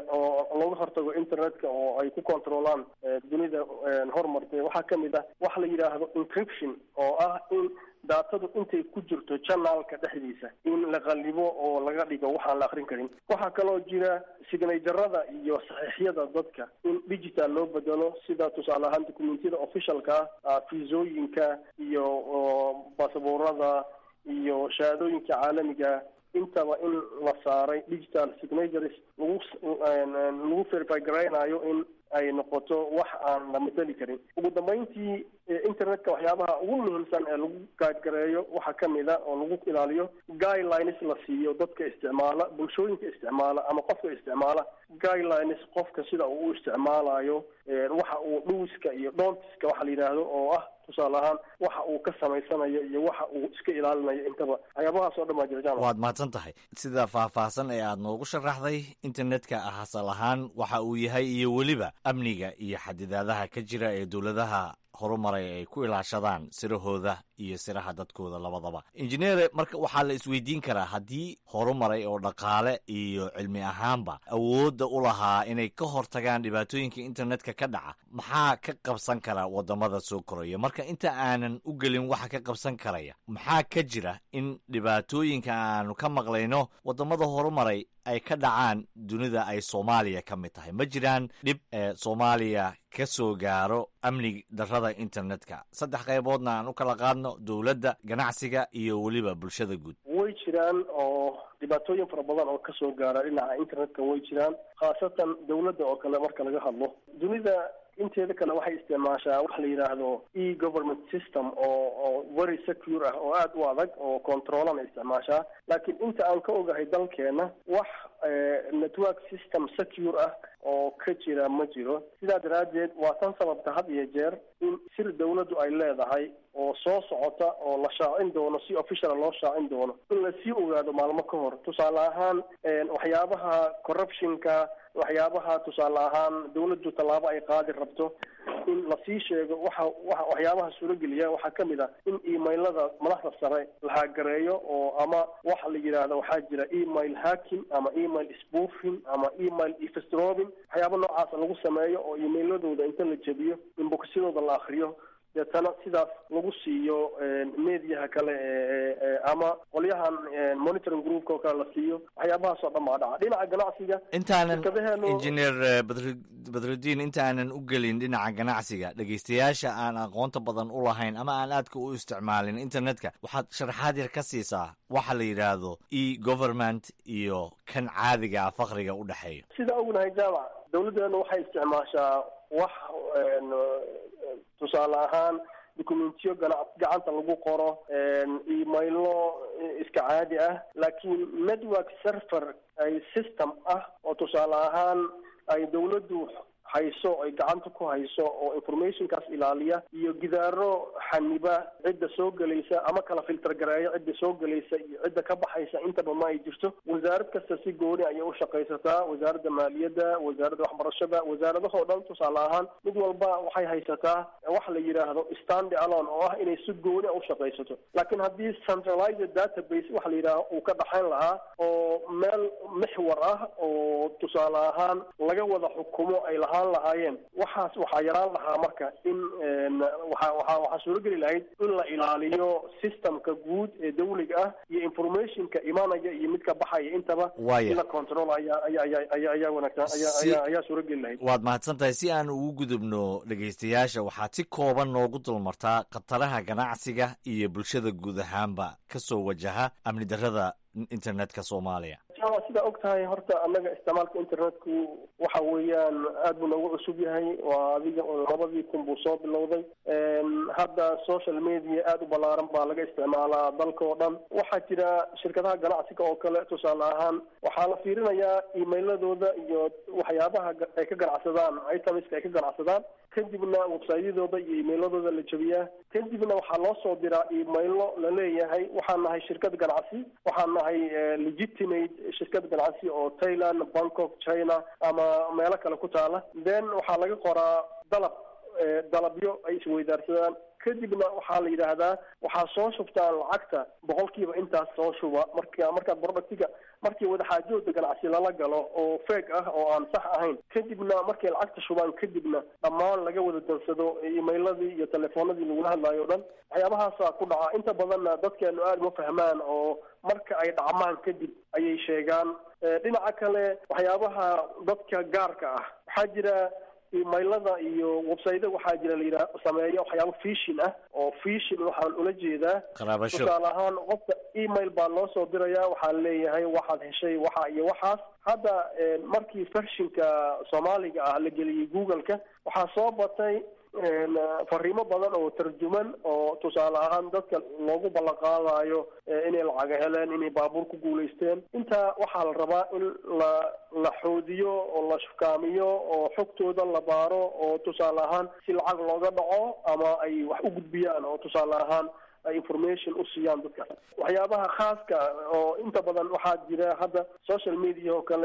oo looga hortago internetka oo ay ku controlaan dunida horumartay waxaa kamid ah waxa la yidhaahdo encryption oo ah in daatadu intay ku jirto janaalka dhexdiisa in la qalibo oo laga dhigo waxaan la akrin karin waxaa kaloo jira signajarada iyo saxiixyada dadka in digital loo bedelo sida tusaale ahaan documentiyada officialka ah fiisooyinka iyo basaboorada iyo shahaadooyinka caalamiga intaba in la saaray digital signatures lagu lagu verify garaynayo in ay noqoto wax aan la mateli karin ugu dambeyntii internetka waxyaabaha ugu muhiimsan ee lagu gaadgareeyo waxaa kamid a oo lagu ilaaliyo guidelines la siiyo dadka isticmaala bulshooyinka isticmaala ama qofka isticmaala guidelines qofka sida uu u isticmaalayo waxa uu dhuwiska iyo dhoontiska waxa la yidhaahdo oo ah tusaale ahaan waxa uu ka samaysanayo iyo waxa uu iska ilaalinayo intaba waxyaabahaas oo dhan baa jirjaan waad mahadsan tahay sida faahfaahsan ee aad noogu sharaxday internetka asal ahaan waxa uu yahay iyo weliba amniga iyo xadidaadaha ka jira ee dowladaha horumaray ay ku ilaashadaan sirahooda iyo siraha dadkooda labadaba injineere marka waxaa la isweydiin karaa haddii horumaray oo dhaqaale iyo cilmi ahaanba awoodda u lahaa inay ka hortagaan dhibaatooyinka internetka ka dhaca maxaa ka qabsan kara wadamada soo koraya marka inta aanan u gelin waxa ka qabsan karaya maxaa ka jira in dhibaatooyinka aanu ka maqlayno wadamada horumaray ay ka dhacaan dunida ay soomaaliya ka mid tahay ma jiraan dhib ee soomaaliya ka soo gaaro amni darrada internetka saddex qayboodna aan u kala qaadno dowladda ganacsiga iyo weliba bulshada guud way jiraan oo dhibaatooyin fara badan oo kasoo gaara dhinaca internetka way jiraan khaasatan dowladda oo kale marka laga hadlo dunida inteeda kale waxay isticmaashaa wax la yidhaahdo e government system oo oo very secure ah oo aada u adag oo controlana isticmaashaa laakiin inta aan ka ogahay dalkeena wax network system secure ah oo ka jira ma jiro sidaa daraaddeed waa tan sababta had iyo jeer in sir dawladdu ay leedahay oo soo socota oo la shaacin doono si officiala loo shaacin doono in lasii ogaado maalmo ka hor tusaale ahaan waxyaabaha corruptionka waxyaabaha tusaale ahaan dawladdu tallaabo ay qaadi rabto in lasii sheego waxa wa waxyaabaha suurogeliya waxaa ka mid ah in emailada madaxda sare la haagareeyo oo ama waxa la yidhaahdo waxaa jira email hacking ama email spoofing ama email efstrobing waxyaaba noocaasa lagu sameeyo oo emailadooda inta la jebiyo in boksyadooda la akriyo deetana sidaas lagu siiyo mediaha kale ama qolyahan monitoring groupka oo kale la siiyo waxyaabahaas oo dhan baa dhaca dhinaca ganacsiga intaanan shirkadaheenu- injineer badru badrudiin intaanan u gelin dhinaca ganacsiga dhegaystayaasha aan aqoonta badan u lahayn ama aan aadka u isticmaalin internetka waxaad sharaxaad yar ka siisaa waxa la yidhaahdo e government iyo kan caadiga ah faqriga u dhexeeya sida ognahay jaamac dawladdeenu waxay isticmaashaa wax tusaale ahaan documentiyo gana- gacanta lagu qoro emailo iska caadi ah laakiin network server ay system ah oo tusaale ahaan ay dawladdu hayso ay gacanta ku hayso oo informationkaas ilaaliya iyo gidaaro xaniba cidda soo gelaysa ama kala filter gareeya cidda soo gelaysa iyo cidda ka baxaysa intaba ma ay jirto wasaarad kasta si gooni ayay u shaqaysataa wasaaradda maaliyadda wasaaradda waxbarashada wasaaradahoo dhan tusaale ahaan mid walba waxay haysataa wax la yidhaahdo stand alone oo ah inay si gooni a u shaqaysato laakiin haddii centralized database waxa la yidhahdo uu ka dhaxayn lahaa oo meel mixwar ah oo tusaale ahaan laga wada xukumo ay lahaan lahaayeen waxaas waxaa yaraan lahaa marka in waxa waxa waxaa suurogeli lahayd in la ilaaliyo systemka guud ee dawliga ah iyo informationka imaanaya iyo midka baxaya intaba Waaya. in la control ayaa ayaa ayaa ayaa ayaa wanaagsan ayaa Si- ayaa ayaa suurogeli lahayd waad mahadsan tahay si aan ugu gudubno dhegaystayaasha waxaad si kooban noogu dulmartaa khataraha ganacsiga iyo bulshada guud ahaanba ka soo wajaha amni darrada internetka soomaaliya jama sidaa og tahay horta annaga isticmaalka internetku waxa weeyaan aad buu noogu cusub yahay waa adiga oo labadii kun buu soo bilowday hadda social media aad u ballaaran baa laga isticmaalaa dalka oo dhan waxaa jira shirkadaha ganacsiga oo kale tusaale ahaan waxaa la fiirinayaa emailadooda iyo waxyaabaha ga- ay ka ganacsadaan itemiska ay ka ganacsadaan kadibna websayadooda iyo emailadooda la jebiyaa kadibna waxaa loo soo diraa emailo la leeyahay waxaan nahay shirkad ganacsi waxaan nahay eh, legitimate shirkad ganacsi oo thailand bangkok china ama meelo kale ku taala then waxaa laga qoraa dalab eh, dalabyo ay isweydaarsadaan kadibna waxaa la yidhaahdaa waxaa soo shubtaan lacagta boqolkiiba intaas soo shuba marka markaad productiga markii wadaxaajooda ganacsi lala galo oo feeg ah oo aan sax ahayn kadibna markay lacagta shubaan kadibna dhammaan laga wada dansado emailadii iyo telefoonadii lagula hadlaayo o dhan waxyaabahaasaa ku dhaca inta badanna dadkeenu aada uma fahmaan oo marka ay dhacmaan kadib ayay sheegaan Eh, dhinaca kale waxyaabaha dadka gaarka ah waxaa jira emailada iyo websayda waxaa jira la yidhaha sameeya waxyaabo fishin ah oo fishin waxaan ula jeedaa qaraabasho tusaale ahaan qofka email baa loo soo diraya waxaa leeyahay waxaad heshay waxa iyo waxaas hadda eh, markii fershinka soomaaliga ah la geliyey google-ka waxaa soo batay een, fariimo badan oo tarjuman oo tusaale ahaan dadka loogu ballan qaadayo eh, inay lacaga heleen inay baabuur ku guulaysteen intaa waxaa la rabaa in la la xoodiyo oo la shukaamiyo oo xogtooda la baaro oo tusaale ahaan si lacag looga dhaco ama ay wax u gudbiyaan oo tusaale ahaan ay information u siiyaan dadka waxyaabaha khaaska oo inta badan waxaa jira hadda social media oo kale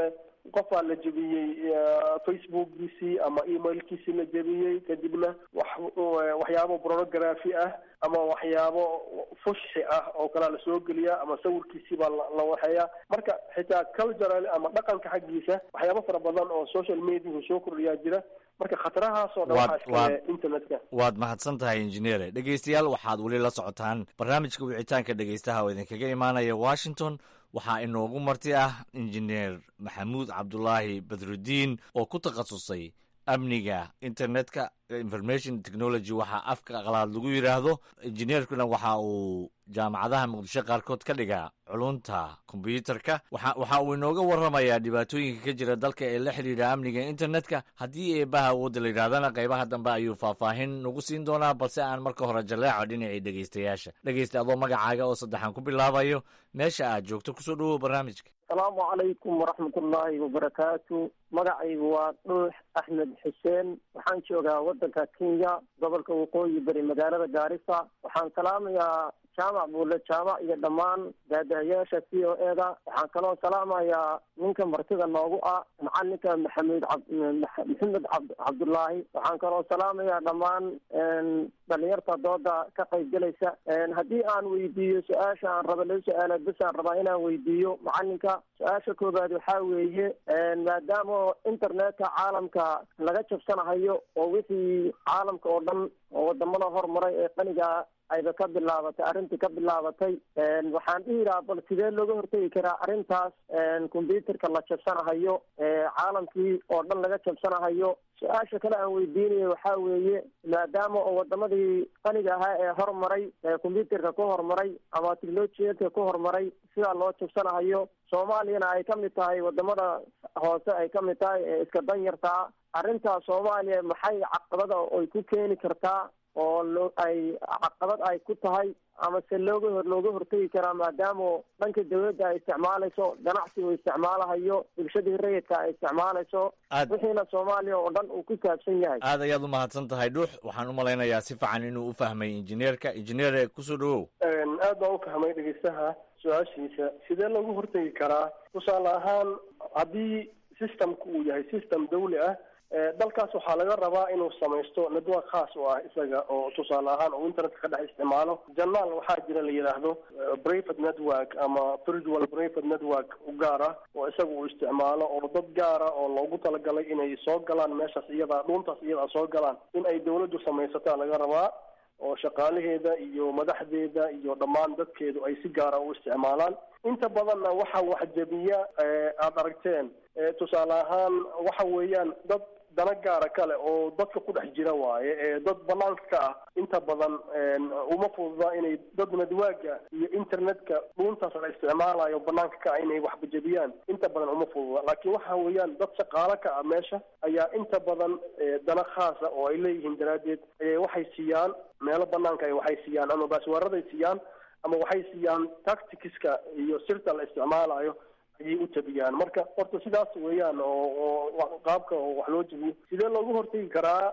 qofaa la jebiyey facebookgiisii ama emailkiisii la jebiyey kadibna wax waxyaabo pornography ah ama waxyaabo fushi ah oo kalea lasoo geliyaa ama sawirkiisii baa la waxeeyaa marka xitaa cultural ama dhaqanka xaggiisa waxyaabo fara badan oo social mediahu soo kordhiyaa jira marka khatarahaas oo dhan waxaa iskale internetka waad mahadsan tahay injineere dhegeystayaal waxaad weli la socotaan barnaamijka wicitaanka dhegeystaha oo idinkaga imaanaya washington waxaa inoogu marti ah injineer maxamuud cabdulaahi badrudiin oo ku takhasusay amniga internetka information technology waxaa afka aqlaad lagu yidhaahdo injineerkuna waxa uu jaamacadaha muqdisho qaarkood ka dhigaa culunta kombyuutarka waxa uu inooga warramayaa dhibaatooyinka ka jira dalka ee la xidhiidha amniga internetka haddii eebaha awoodda la yidhahdana qaybaha dambe ayuu faahfaahin nagu siin doonaa balse aan marka hore jaleeco dhinacii dhegeystayaasha dhegeysta adoo magacaaga oo saddexan ku bilaabayo meesha aad joogto kusoo dhowow barnaamijka asalaamu calaykum waraxmatullaahi wabarakaatu magacaygu waa dhuux axmed xuseen waxaan joogaa waddanka kenya gobolka waqooyi bari magaalada gaarisa waxaan salaamayaa jaamac buule jaamac iyo dhammaan daadahayaasha c o e da waxaan kaloo salaamayaa ninka martida noogu ah macalinka maxamed maxamed cabdullaahi waxaan kaloo salaamayaa dhammaan dhalinyarta dooda ka qaybgelaysa haddii aan weydiiyo su-aasha aan raba laba su-aalood bes aan rabaa inaan weydiiyo macalinka su-aasha koobaad waxaa weeye maadaama internetka caalamka laga jabsanahayo oo wixii caalamka oo dhan oo wadamada hormaray ee qaniga ayba ka bilaabatay arrintii ka bilaabatay waxaan dhihi lahaa bal sidee looga hortegi karaa arrintaas combyuterka la jabsanahayo caalamkii oo dhan laga jabsanahayo su-aasha kale aan weydiinayo waxaa weeye maadaama oo wadamadii qaniga ahaa ee hormaray combyuterka ku horumaray ama technolojiyadka ku horumaray sidaa loo jabsanahayo soomaaliyana ay kamid tahay wadamada hoose ay kamid tahay ee iska danyartaa arrintaas soomaaliya maxay caqabada ay ku keeni kartaa oo loo ay caqabad ay ku tahay ama se looga hor looga hortegi karaa maadaama dhanka dawladda ay isticmaalayso ganacsigu isticmaalahayo bulshadii rayidka ay isticmaalayso wixiina soomaaliya oo dhan uu ku saabsan yahay aad ayaad u mahadsan tahay dhuux waxaan u malaynayaa si fiican inuu u fahmay injineerka injineere kusoo dhawow aad baan u fahmay dhegeystaha su-aashiisa sidee loogu hortegi karaa tusaale ahaan haddii systemku uu yahay system dawli ah dalkaas waxaa laga rabaa inuu samaysto network khaas u ah isaga oo tusaale ahaan uu internetka ka dhex isticmaalo janaal waxaa jira la yidhaahdo private network ama virtual private network u gaar ah oo isaga uu isticmaalo oo dad gaara oo loogu talagalay inay soo galaan meeshaas iyada dhuuntaas iyada soo galaan in ay dawladdu samaysataa laga rabaa oo shaqaalaheeda iyo madaxdeeda iyo dhammaan dadkeedu ay si gaara u isticmaalaan inta badanna waxa waxjabiya aada aragteen tusaale ahaan waxa weeyaan dad dana gaara kale oo dadka ku dhex jira waaye ee dad banaanka ka ah inta badan uma fududa inay dad nadwaaga iyo internetka dhuuntaas la isticmaalayo banaanka ka ah inay waxbajabiyaan inta badan uma fududa laakiin waxa weeyaan dad shaqaalo ka ah meesha ayaa inta badan dana khaasa oo ay leeyihiin daraaddeed waxay siiyaan meelo banaanka ay waxay siiyaan ama baaswaaraday siiyaan ama waxay siiyaan tacticska iyo sirta la isticmaalayo ayay u tabiyaan marka horta sidaas weeyaan oo oo qaabka oo wax loo jabiyo sidee loogu hortegi karaa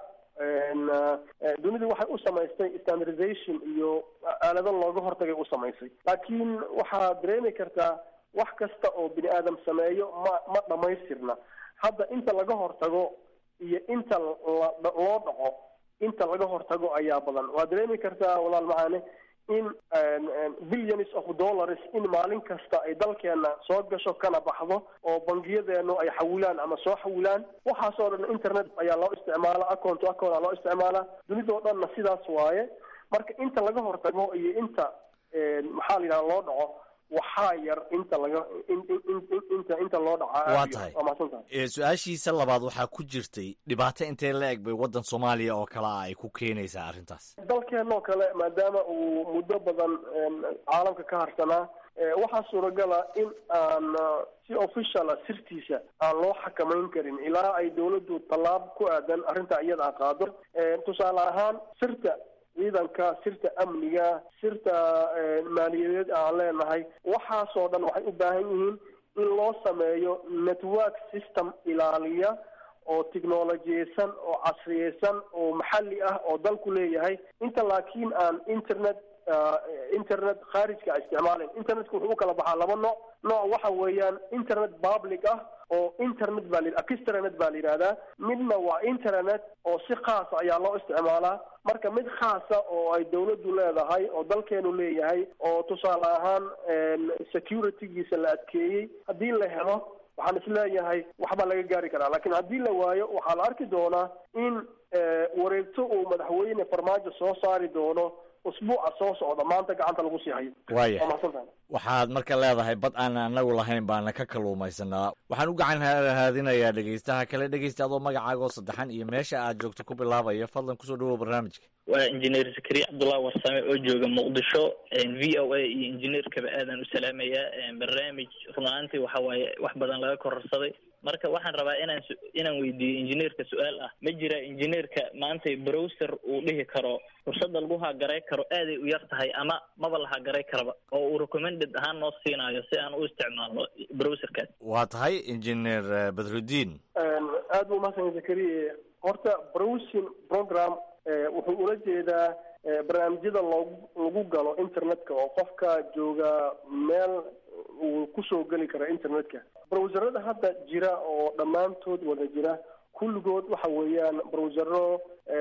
dunidu waxay u samaystay standardization iyo aalado looga hortagay u samaysay laakiin waxaad dareemi kartaa wax kasta oo bini aadam sameeyo ma ma dhamaystirna hadda inta laga hortago iyo inta loo dhaco inta laga hortago ayaa badan waad dareemi kartaa walaal macaane in billions of dollars in maalin kasta ay dalkeena soo gasho kana baxdo oo bangiyadeenu ay xawilaan ama soo xawilaan waxaasoo dhan internet ayaa loo isticmaala account to account aa loo isticmaala dunidao dhanna sidaas waaye marka inta laga hortago iyo inta maxaa la yidhaha loo dhaco waxaa yar inta laga inta inta loo dhacaa waa tahay su-aashiisa labaad waxaa ku jirtay dhibaato intee la eg bay waddan soomaaliya oo kale ah ay ku keenaysaa arrintaas dalkeenoo kale maadaama uu muddo badan caalamka ka harsanaa waxaa suuragala in aan si officiala sirtiisa aan loo xakamayn karin ilaa ay dawladdu tallaab ku aadan arrinta iyada a qaado tusaale ahaan sirta ciidanka sirta amniga sirta maaliyadeed aan leenahay waxaasoo dhan waxay u baahan yihiin in loo sameeyo network system ilaaliya oo technolojiyeysan oo casriyeysan oo maxalli ah oo dalku leeyahay inta laakiin aan internet internet khaarijka a isticmaalayn internetka wuxuu u kala baxaa laba nooc nooc waxa weeyaan internet public ah oo internet baa la extranet baa la yidhahdaa midna waa internet oo si khaasa ayaa loo isticmaalaa marka mid khaasa oo ay dawladdu leedahay oo dalkeenu leeyahay oo tusaale ahaan securitygiisa la adkeeyey haddii la helo waxaan isleeyahay waxbaa laga gaari karaa laakiin haddii la waayo waxaa la arki doonaa in wareegto uu madaxweyne farmaajo soo saari doono usbuuca soo socda maanta gacanta lagu sii hayo waaya waa mahadsantahay waxaad marka leedahay bad aan anagu lahayn baana ka kaluumaysanaa waxaan u gacan haadinayaa dhegeystaha kale dhegeysta adoo magacaaga oo saddexan iyo meesha aad joogto ku bilaabaya fadlan kusoo dhawow barnaamijka waa injineer zakariya cabdullahi warsame oo jooga muqdisho v o a iyo injineerkaba aadan u salaamayaa barnaamij run ahaantii waxa waaye wax badan laga kororsaday marka waxaan rabaa inaan su- inaan weydiiyo injineerka su-aal ah ma jira injineerka maanta browser uu dhihi karo fursadda lagu hagaray karo aaday u yar tahay ama maba la hagaray karaba oo uu recommended ahaan noo siinayo si aan u isticmaalno browserkaas waa tahay injineer eh, badrudiin aad buu umahadsan zakariya horta browsing program eh, wuxuu ula jeedaa eh, barnaamijyada loogu lagu galo internetka oo qofka jooga meel uu kusoo geli karo internetka browserada hadda jira oo dhammaantood wada jira kulligood waxa weeyaan browsero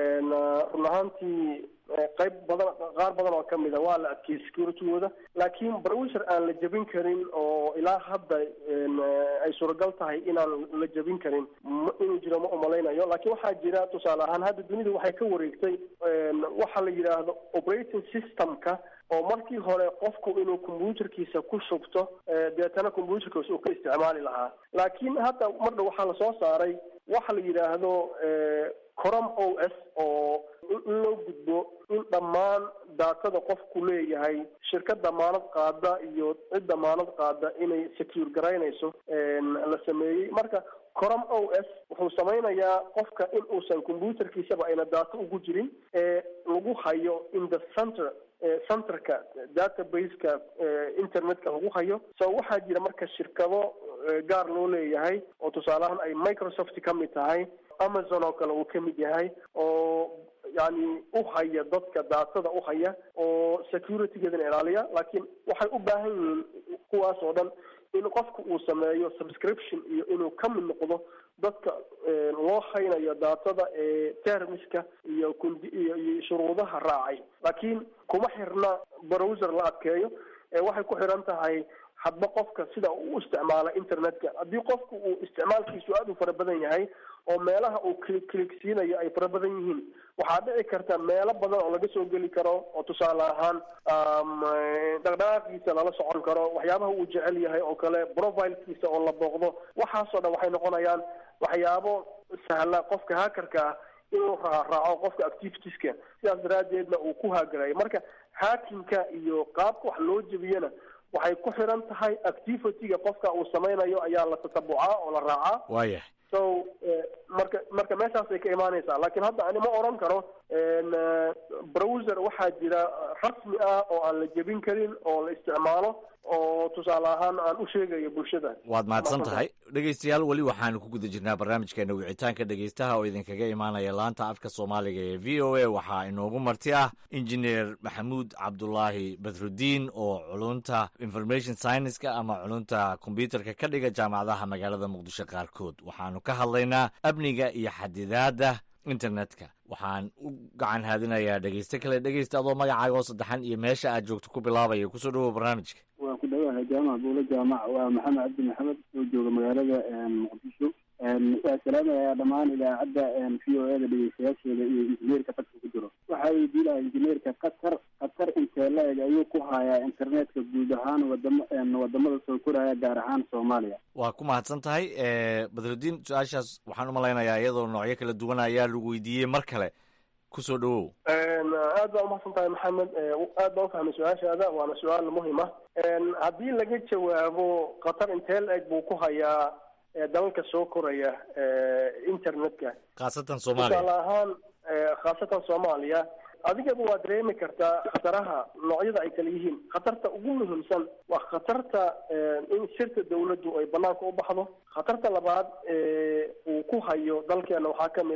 run ahaantii eh, qayb badan qaar badan oo kamid a waa la adkeeyey securitygooda laakiin browser aan la jebin karin oo ilaa hadda en, eh, ay suuragal tahay inaan la jebin karin ma- inuu jiro ma umalaynayo laakiin waxaa jira tusaale ahaan hadda dunidu waxay ka wareegtay en, waxa la yidhaahdo operating systemka oo markii hore qofku inuu computerkiisa ku shubto eh, deetana computerkiisa uu ka isticmaali lahaa laakiin hadda mar dhow waxaa lasoo saaray waxa la yidhaahdo eh, corom o s oo in in loo gudbo in dhammaan daatada qofku leeyahay shirkad damaanad qaada iyo cid damaanad qaada inay secure garaynayso en, la sameeyey marka corom o s wuxuu samaynayaa qofka in uusan computerkiisaba ayna daato ugu jirin ee lagu hayo in the center eh, centerka databaseka eh, internetka lagu hayo so waxaa jira marka shirkado eh, gaar loo leeyahay oo tusaaleahaan ay microsoft ka mid tahay amazon oo kale uu ka mid yahay oo yani u haya dadka daatada u haya oo securitygeedana ilaaliya laakiin waxay u baahan yihiin kuwaas oo dhan in qofku uu sameeyo subscription iyo inuu ka mid noqdo dadka eh, loo haynayo daatada ee termiska iyo kundi iyo iyo shuruudaha raacay laakiin kuma xirna browser la adkeeyo ee waxay ku xiran tahay hadba qofka sida uu u isticmaala internetka haddii qofku uu isticmaalkiisu aada u fara badan yahay oo meelaha uu click click siinayo ay fara badan yihiin waxaa dhici karta meelo badan oo laga soo geli karo oo tusaale ahaan um, eh, dhaqdhaqaaqiisa lala socon karo waxyaabaha uu jecel yahay oo kale profilkiisa oo la booqdo waxaasoo dhan waxay noqonayaan waxyaabo sahla qofka hackerka ah inuu raaraaco qofka activitieska sidaas daraaddeedna uu ku haagarayo marka hackingka iyo qaabka wax loo jebiyana waxay ku xiran tahay activityga qofka uu samaynayo ayaa la tatabucaa oo la raacaa waayahay so eh, marka marka meeshaasay ka imaanaysaa laakiin hadda ani ma oran karo en, eh, browser waxaa jira rasmi ah oo aan la jebin karin oo la isticmaalo oo tusaale ahaan aan u sheegayo bulshada waad mahadsan tahay dhegeystayaal weli waxaanu ku guda jirnaa barnaamijkeena wicitaanka dhegeystaha oo idinkaga imaanaya laanta afka soomaaliga ee v o a waxaa inoogu marti ah injineer maxamuud cabdulaahi badrudiin oo culunta information scienceska ama culunta kombyuterka ka dhiga jaamacadaha magaalada muqdisho qaarkood waxaanu ka hadlaynaa amniga iyo xadidaadda internetka waxaan u gacan haadinayaa dhegeyste kale dhegeysta adoo magacaaga oo saddexan iyo meesha aad joogto ku bilaabaya kusoo dhawow barnaamijka waan ku dhawahay jaamac buulo jaamac waa maxamed cabdi maxamed oo jooga magaalada muqdisho waa salaamayaa dhammaan idaacadda v o eda dhegeystayaasheeda iyo injineerka qadka ku jiro waxaa weydiin lahaa injineerka qatar qatar intee la-eg ayuu ku hayaa internetka guud ahaan wadamo wadamada soo koraya gaar ahaan soomaaliya waa ku mahadsan tahay badrudiin su-aashaas waxaan umalaynayaa iyadoo noocyo kala duwan ayaa lagu weydiiyey mar kale kusoo dhawow aad baa umahadsan tahay maxamed aad baan ufahmay su-aashaada waana su-aal muhim ah haddii laga jawaabo qatar intee la-eg buu ku hayaa dalalka soo koraya internetka khaasatan tusaale soomaaliya ahaan khaasatan soomaaliya adigaba waa dareemi kartaa khataraha noocyada ay kala yihiin khatarta ugu muhiimsan waa khatarta in sirta dawladdu ay banaanka u baxdo khatarta labaad uu ku hayo dalkeena waxaa kamid a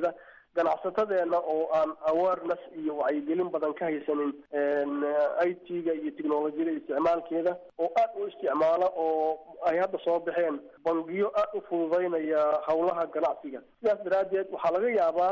ganacsatadeena oo aan awareness iyo wacyigelin badan ka haysanin i t-ga iyo technolojiyada isticmaalkeeda oo aad u isticmaala oo ay hadda soo baxeen bangiyo aad u fududeynaya howlaha ganacsiga sidaas daraaddeed waxaa laga yaabaa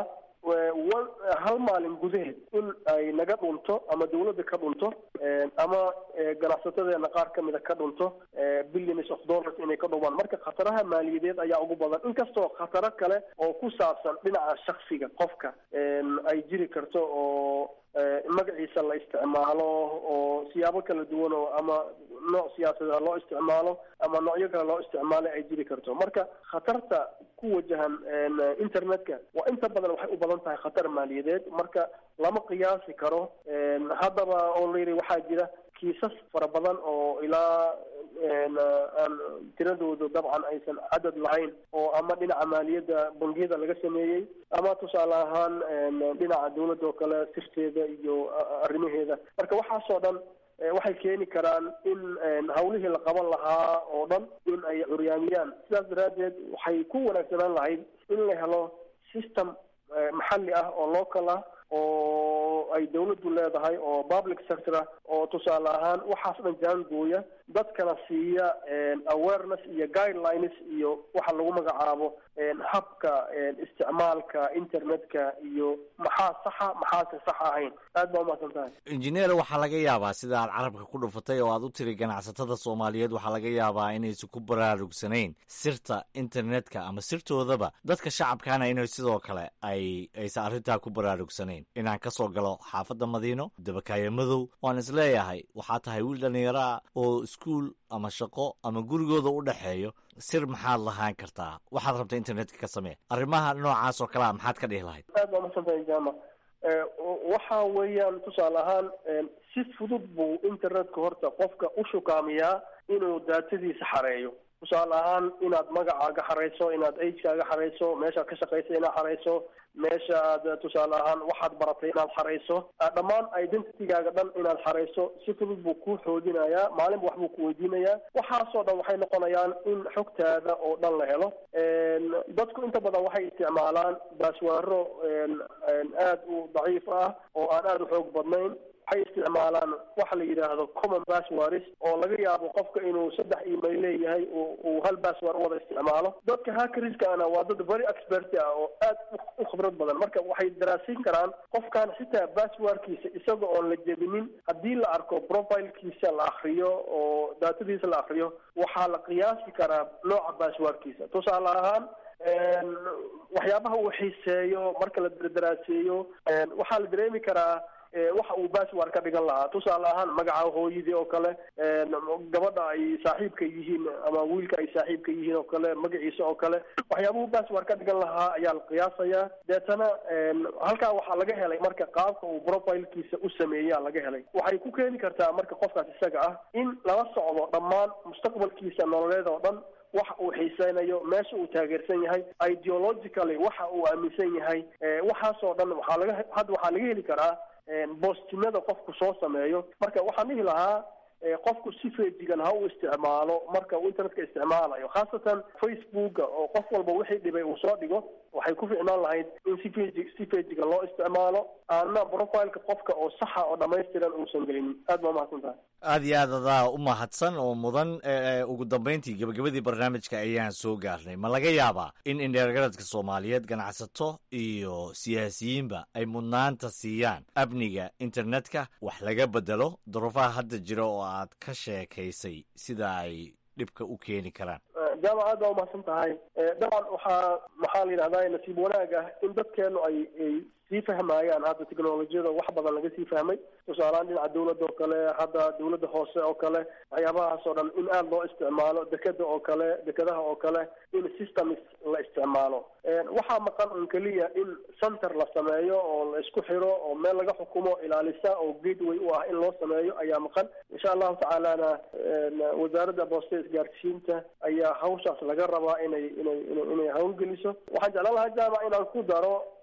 hal maalin gudaheed in ay naga dhunto ama dawladda ka dhunto ama ganacsatadeena qaar ka mida ka dhunto billions of dollars inay ka dhumaan marka khataraha maaliyadeed ayaa ugu badan inkastoo khataro kale oo ku saabsan dhinaca shaksiga qofka ay jiri karto oo magaciisa la isticmaalo oo siyaabo kala duwan oo ama nooc siyaasadeed loo isticmaalo ama noocyo kale loo isticmaalo ay jiri karto marka khatarta ku wajahan internetka waa inta badan waxay u badan tahay khatar maaliyadeed marka lama qiyaasi karo haddaba oo la yidhi waxaa jira kiisas fara badan oo ilaa aan tiradoodu dabcan aysan cadad lahayn oo ama dhinaca maaliyadda bangiyada laga sameeyey ama tusaale ahaan dhinaca dawladda oo kale sirteeda iyo arrimaheeda marka waxaasoo dhan waxay keeni karaan in hawlihii la qaban lahaa oo dhan in ay curyaamiyaan sidaas daraaddeed waxay ku wanaagsanaan lahayd in la helo system maxalli ah oo local ah oo ay dawladdu leedahay oo public sector ah oo tusaale ahaan waxaas dhan jaangooya dadkana siiya awareness iyo guidelines iyo waxa lagu magacaabo habka isticmaalka internetka iyo maxaa saxa maxaase sax ahayn aad baa umahadsan tahay injineer waxaa laga yaabaa sida aad carabka ku dhufatay oo aad u tiri ganacsatada soomaaliyeed waxaa laga yaabaa inaysan ku baraarugsanayn sirta internetka ama sirtoodaba dadka shacabkana inay sidoo kale ay aysan arrintaa ku baraarugsanayn inaan ka soo galo xaafadda madiino dabakaayo madow waan isleeyahay waxaa tahay wiil dhallinyaro ah oo iskuul ama shaqo ama gurigooda u dhexeeyo sir maxaad lahaan kartaa waxaad rabta internetka ka samee arrimaha noocaas oo kalea maxaad ka dhihi lahayd aad baa umasantahay jama waxa weeyaan tusaale ahaan si fudud buu internetka horta qofka u shukaamiyaa inuu daatadiisa xareeyo tusaale ahaan inaad magacaaga xarayso inaad agekaaga xarayso meeshaad ka shaqaysa inaad xarayso meesha aad tusaale ahaan waxaad baratay inaad xarayso dhammaan identitygaaga dhan inaad xarayso si fudud buu kuu xoojinayaa maalinba wax buu ku weydiinayaa waxaasoo dhan waxay noqonayaan in xogtaada oo dhan la helo dadku inta badan waxay isticmaalaan baaswaaro aad u daciif ah oo aan aada u xoog badnayn waxay isticmaalaan waxa la yidhaahdo common passwords oo laga yaabo qofka inuu saddex email leeyahay uu hal password wada isticmaalo dadka hackerskana waa dad very expert ah oo aad u khibrad badan marka waxay daraasiin karaan qofkan xitaa passwordkiisa isaga oon la jebinin haddii la arko profilekiisa la akriyo oo daatadiisa la akriyo waxaa la qiyaasi karaa nooca passwordkiisa tusaale ahaan waxyaabaha uu xiiseeyo marka la daraaseeyo waxaa la dareemi karaa waxa uu password ka dhigan lahaa tusaale ahaan magaca hooyadii oo kale gabadha ay saaxiibka yihiin ama wiilka ay saaxiibka yihiin oo kale magaciisa oo kale waxyaabuhu password ka dhigan lahaa ayaa la qiyaasayaa deetana halkaa waxaa laga helay marka qaabka uu profilekiisa u sameeyaa laga helay waxay ku keeni kartaa marka qofkaas isaga ah in lala socdo dhammaan mustaqbalkiisa nololeed oo dhan waxa uu xiiseynayo meesha uu taageersan yahay ideologically waxa uu aaminsan yahay waxaasoo dhan waxaa laga hadda waxaa laga heli karaa boostinada qofku soo sameeyo marka waxaan dhihi lahaa qofku si feejigan ha u isticmaalo marka uu internetka isticmaalayo khaasatan facebooka oo qof walba wixii dhibay uu soo dhigo waxay ku ficnaan lahayd in si feji si feejigan loo isticmaalo aana profileka qofka oo saxa oo dhamaystiran uusan gelinin aad baa umahadsan tahay aad iyo aad adaa u mahadsan oo mudan ugu dambayntii gebagabadii barnaamijka ayaan soo gaarnay ma laga yaabaa in indheergaradka soomaaliyeed ganacsato iyo siyaasiyiinba ay mudnaanta siiyaan amniga internetka wax laga bedelo duruufaha hadda jira oo aad ka sheekaysay sida ay dhibka u keeni karaan jaamac aad baa umahadsan tahay dabcan waxaa maxaa la yidhahdaa nasiib wanaag ah in dadkeenu ay ay sii fahmayaan hadda technolojiyada wax badan laga sii fahmay tusaalehaan dhinaca dawladda oo kale hadda dawladda hoose oo kale waxyaabahaas oo dhan in aada loo isticmaalo dekeda oo kale dekadaha oo kale in systems la isticmaalo waxaa maqan un keliya in center la sameeyo oo la isku xiro oo meel laga xukumo ilaalisa oo gateway u ah in loo sameeyo ayaa maqan insha allahu tacaalana wasaaradda booste isgaarsiinta ayaa hawshaas laga rabaa inay inay inay inay hawlgeliso waxaan jeclaan lahaa jaamac inaan ku daro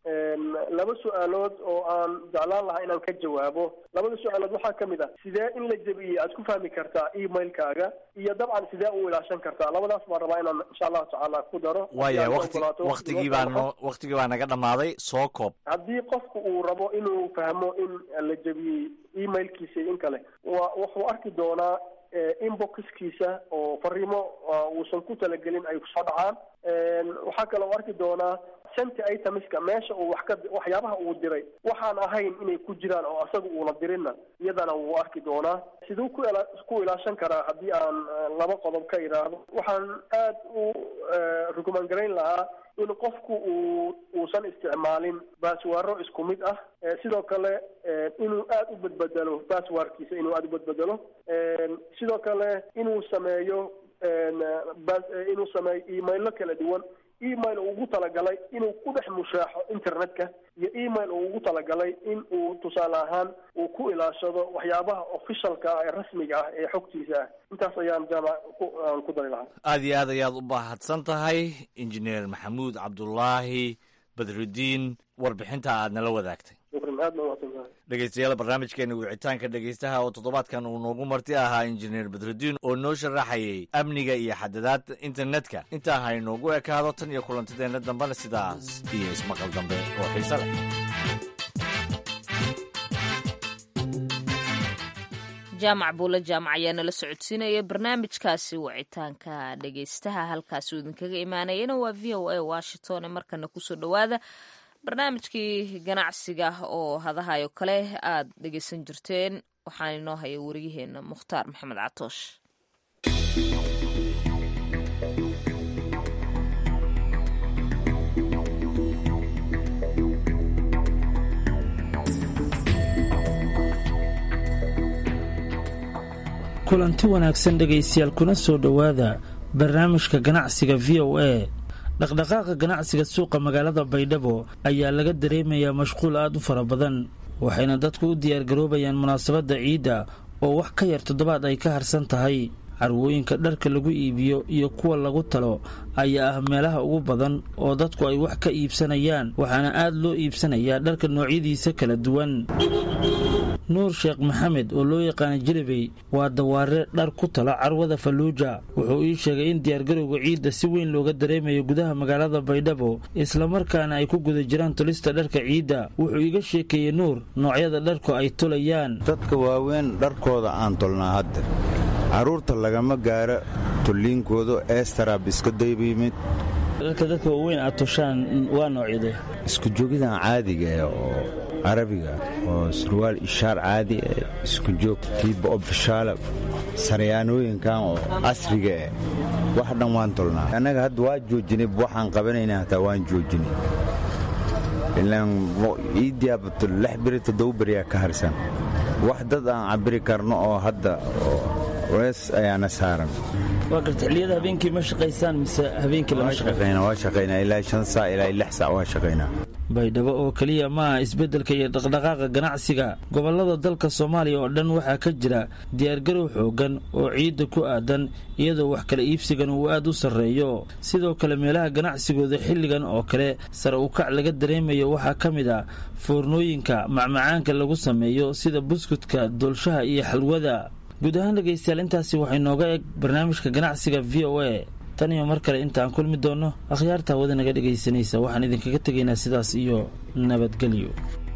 laba su-aalood oo aan jeclaan lahaa inaan ka jawaabo labada su-aalood waxaa kamid ah sidee in la jebiyey aad ku fahmi kartaa emailkaaga iyo dabcan sidee u ilaashan kartaa labadaas baan rabaa inaan insha allahu tacaala ku daro waaya wati waktigii baa no waktigii baa naga dhamaaday soo koob haddii qofku uu rabo inuu fahmo in la jebiyey emailkiisa in kale wa wuxuu arki doonaa inboxkiisa oo fariimo uusan ku talagelin ay kusoo dhacaan waxaa kaloo arki doonaa senti itemiska meesha uu wax ka waxyaabaha uu diray waxaan ahayn inay ku jiraan oo asaga uuna dirinna iyadana wuu arki doonaa siduu ku ila ku ilaashan karaa haddii aan laba qodob ka idhaahdo waxaan aad u rukuman garayn lahaa in qofku uu uusan isticmaalin baaswaaro isku mid ah sidoo kale inuu aada u badbedelo baaswaarkiisa inuu aada u badbedelo sidoo kale inuu sameeyo inuu sameeyo emailo kala duwan email uu ugu talagalay inuu ku dhex mushaaxo internetka iyo email uu ugu talagalay in uu tusaale ahaan uu ku ilaashado waxyaabaha officialka ah ee rasmiga ah ee xogtiisa ah intaas ayaan jaamac aan ku dari lahaa aada iyo aad ayaad u baahadsan tahay injineer maxamuud cabdulaahi badrudiin warbixinta aad nala wadaagtay dhegeystayaal barnaamijkeena wicitaanka dhegeystaha oo toddobaadkan uu noogu marti ahaa injineer badrudiin oo noo sharaxayay amniga iyo xadadaadda internetka intaa ha inoogu ekaado tan iyo kulantadeenna dambena sidaas iyo ismaqal dambe oo xiise leh jaamac buule jaamac ayaa nala socodsiinaya barnaamijkaasi wicitaanka dhegeystaha halkaasi uu idinkaga imaanayana waa v o a washington ee markana kusoo dhowaada barnaamijkii ganacsiga oo hadahayo kale aad dhegeysan jirteen waxaan inoo haya wariyaheena mukhtaar maxamed catoosh kulanti wanaagsan dhegaystayaal kuna soo dhowaada barnaamijka ganacsiga v o a dhaqdhaqaaqa ganacsiga suuqa magaalada baydhabo ayaa laga dareemayaa mashquul aad u fara badan waxayna dadku u diyaargaroobayaan munaasabadda ciidda oo wax ka yar toddobaad ay ka harsan tahay carwooyinka dharka lagu iibiyo iyo kuwa lagu talo ayaa ah meelaha ugu badan oo dadku ay wax ka iibsanayaan waxaana aad loo iibsanayaa dharka noocyadiisa kala duwan nuur sheekh maxamed oo loo yaqaana jilibey waa dawaare dhar ku tala carwada falluuja wuxuu ii sheegay in diyaargarowga ciidda si weyn looga dareemayo gudaha magaalada baydhabo islamarkaana ay ku guda jiraan tulista dharka ciidda wuxuu iga sheekeeyey nuur noocyada dharku ay tulayaan dadka waaweyn dharkooda aan tolnaa hadda carruurta lagama gaaro tulliinkooda eestarab iska dayba yimid dharka dadka waaweyn aad toshaan waa noocyade isku joogidan caadiga eh oo carabiga oo surwaal ishaar caadi eh isku joog kiiba ofishaala saryaanooyinkan oo casriga eh wax dhan waan tolnaa annaga hadda waa joojinay waxaan qabanayna hataa waan joojinay ilaan iidiyabato lix beri toddoba beriyaa ka harsan wax dad aan cabiri karno oo hadda wees ayaana saaran waa garta xilliyada habeenkii ma shaqaysaan mise habeenkii lama shaqaynaa waa shaqaynaa ilaa shan saac ilaa lix saac waa shaqaynaa baydhabo oo keliya maaha isbeddelka iyo dhaqdhaqaaqa ganacsiga gobollada dalka soomaaliya oo dhan waxaa ka jira diyaargarow xooggan oo ciidda ku aadan iyadoo wax kala iibsigan uu aad u sarreeyo sidoo kale meelaha ganacsigooda xilligan oo kale sare u kac laga dareemayo waxaa ka mid ah foornooyinka macmacaanka lagu sameeyo sida buskudka doolshaha iyo xalwada guud ahaan dhegaystayaal intaasi waxay nooga eg barnaamijka ganacsiga v o a tan iyo mar kale intaan kulmi doonno akhyaarta hawada naga dhegaysanaysa waxaan idinkaga tegaynaa sidaas iyo nabadgelyo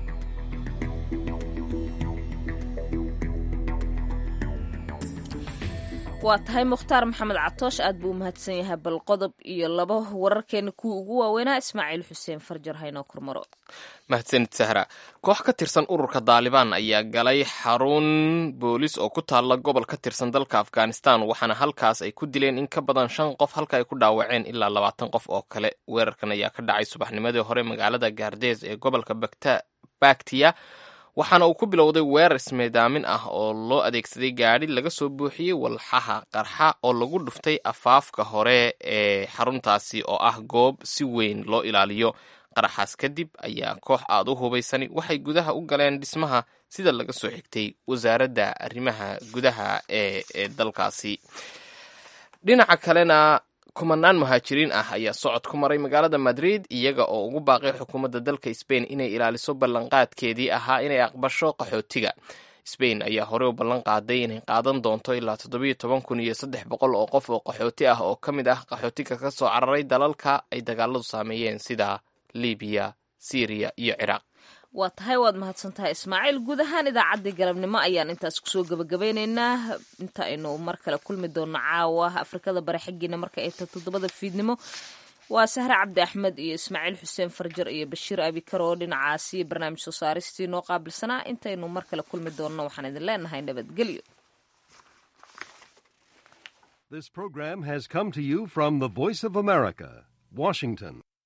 waa tahay mukhtaar maxamed catoosh aad buu u mahadsan yahay bal qodob iyo laba wararkeena kuwii ugu waaweynaa ismaaciil xuseen farjar haynoo kormaro mahadsanid sahra koox ka tirsan ururka daalibaan ayaa galay xarun boolis oo ku taalla gobol ka tirsan dalka afghanistan waxaana halkaas ay ku dileen in ka badan shan qof halka ay ku dhaawaceen ilaa labaatan qof oo kale weerarkan ayaa ka dhacay subaxnimadii hore magaalada gaardees ee gobolka baktiya waxaana uu ku bilowday weerar ismeedaamin ah oo loo adeegsaday gaadhi laga soo buuxiyey walxaha qarxa oo lagu dhuftay afaafka hore ee xaruntaasi oo ah goob si weyn loo ilaaliyo qaraxaas kadib ayaa koox aad u hubaysani waxay gudaha u galeen dhismaha sida laga soo xigtay wasaaradda arrimaha gudaha ee ee dalkaasi dhinaca kalena kumanaan muhaajiriin ah ayaa socod ku maray magaalada madrid iyaga oo ugu baaqay xukuumadda dalka sbain inay ilaaliso ballanqaadkeedii ahaa inay aqbasho qaxootiga sbain ayaa horey u ballan qaaday inay qaadan doonto ilaa toddobiyo toban kun iyo saddex boqol oo qof oo qaxooti ah oo ka mid ah qaxootiga ka soo cararay dalalka ay dagaaladu saameeyeen sida libiya syriya iyo ciraaq waa tahay waad mahadsan tahay ismaaciil guud ahaan idaacaddii galabnimo ayaan intaas kusoo gebagabeyneynaa inta aynu mar kale kulmi doonno caawa afrikada bare xiggiina marka ay tahay toddobada fiidnimo waa sahre cabdi axmed iyo ismaaciil xuseen farjar iyo bashiir abikar oo dhinacaasi barnaamij soo saaristii noo qaabilsanaa intaynu mar kale kulmi doonno waxaan idin leenahay nabadgelyo This program has come to you from the Voice of America, Washington.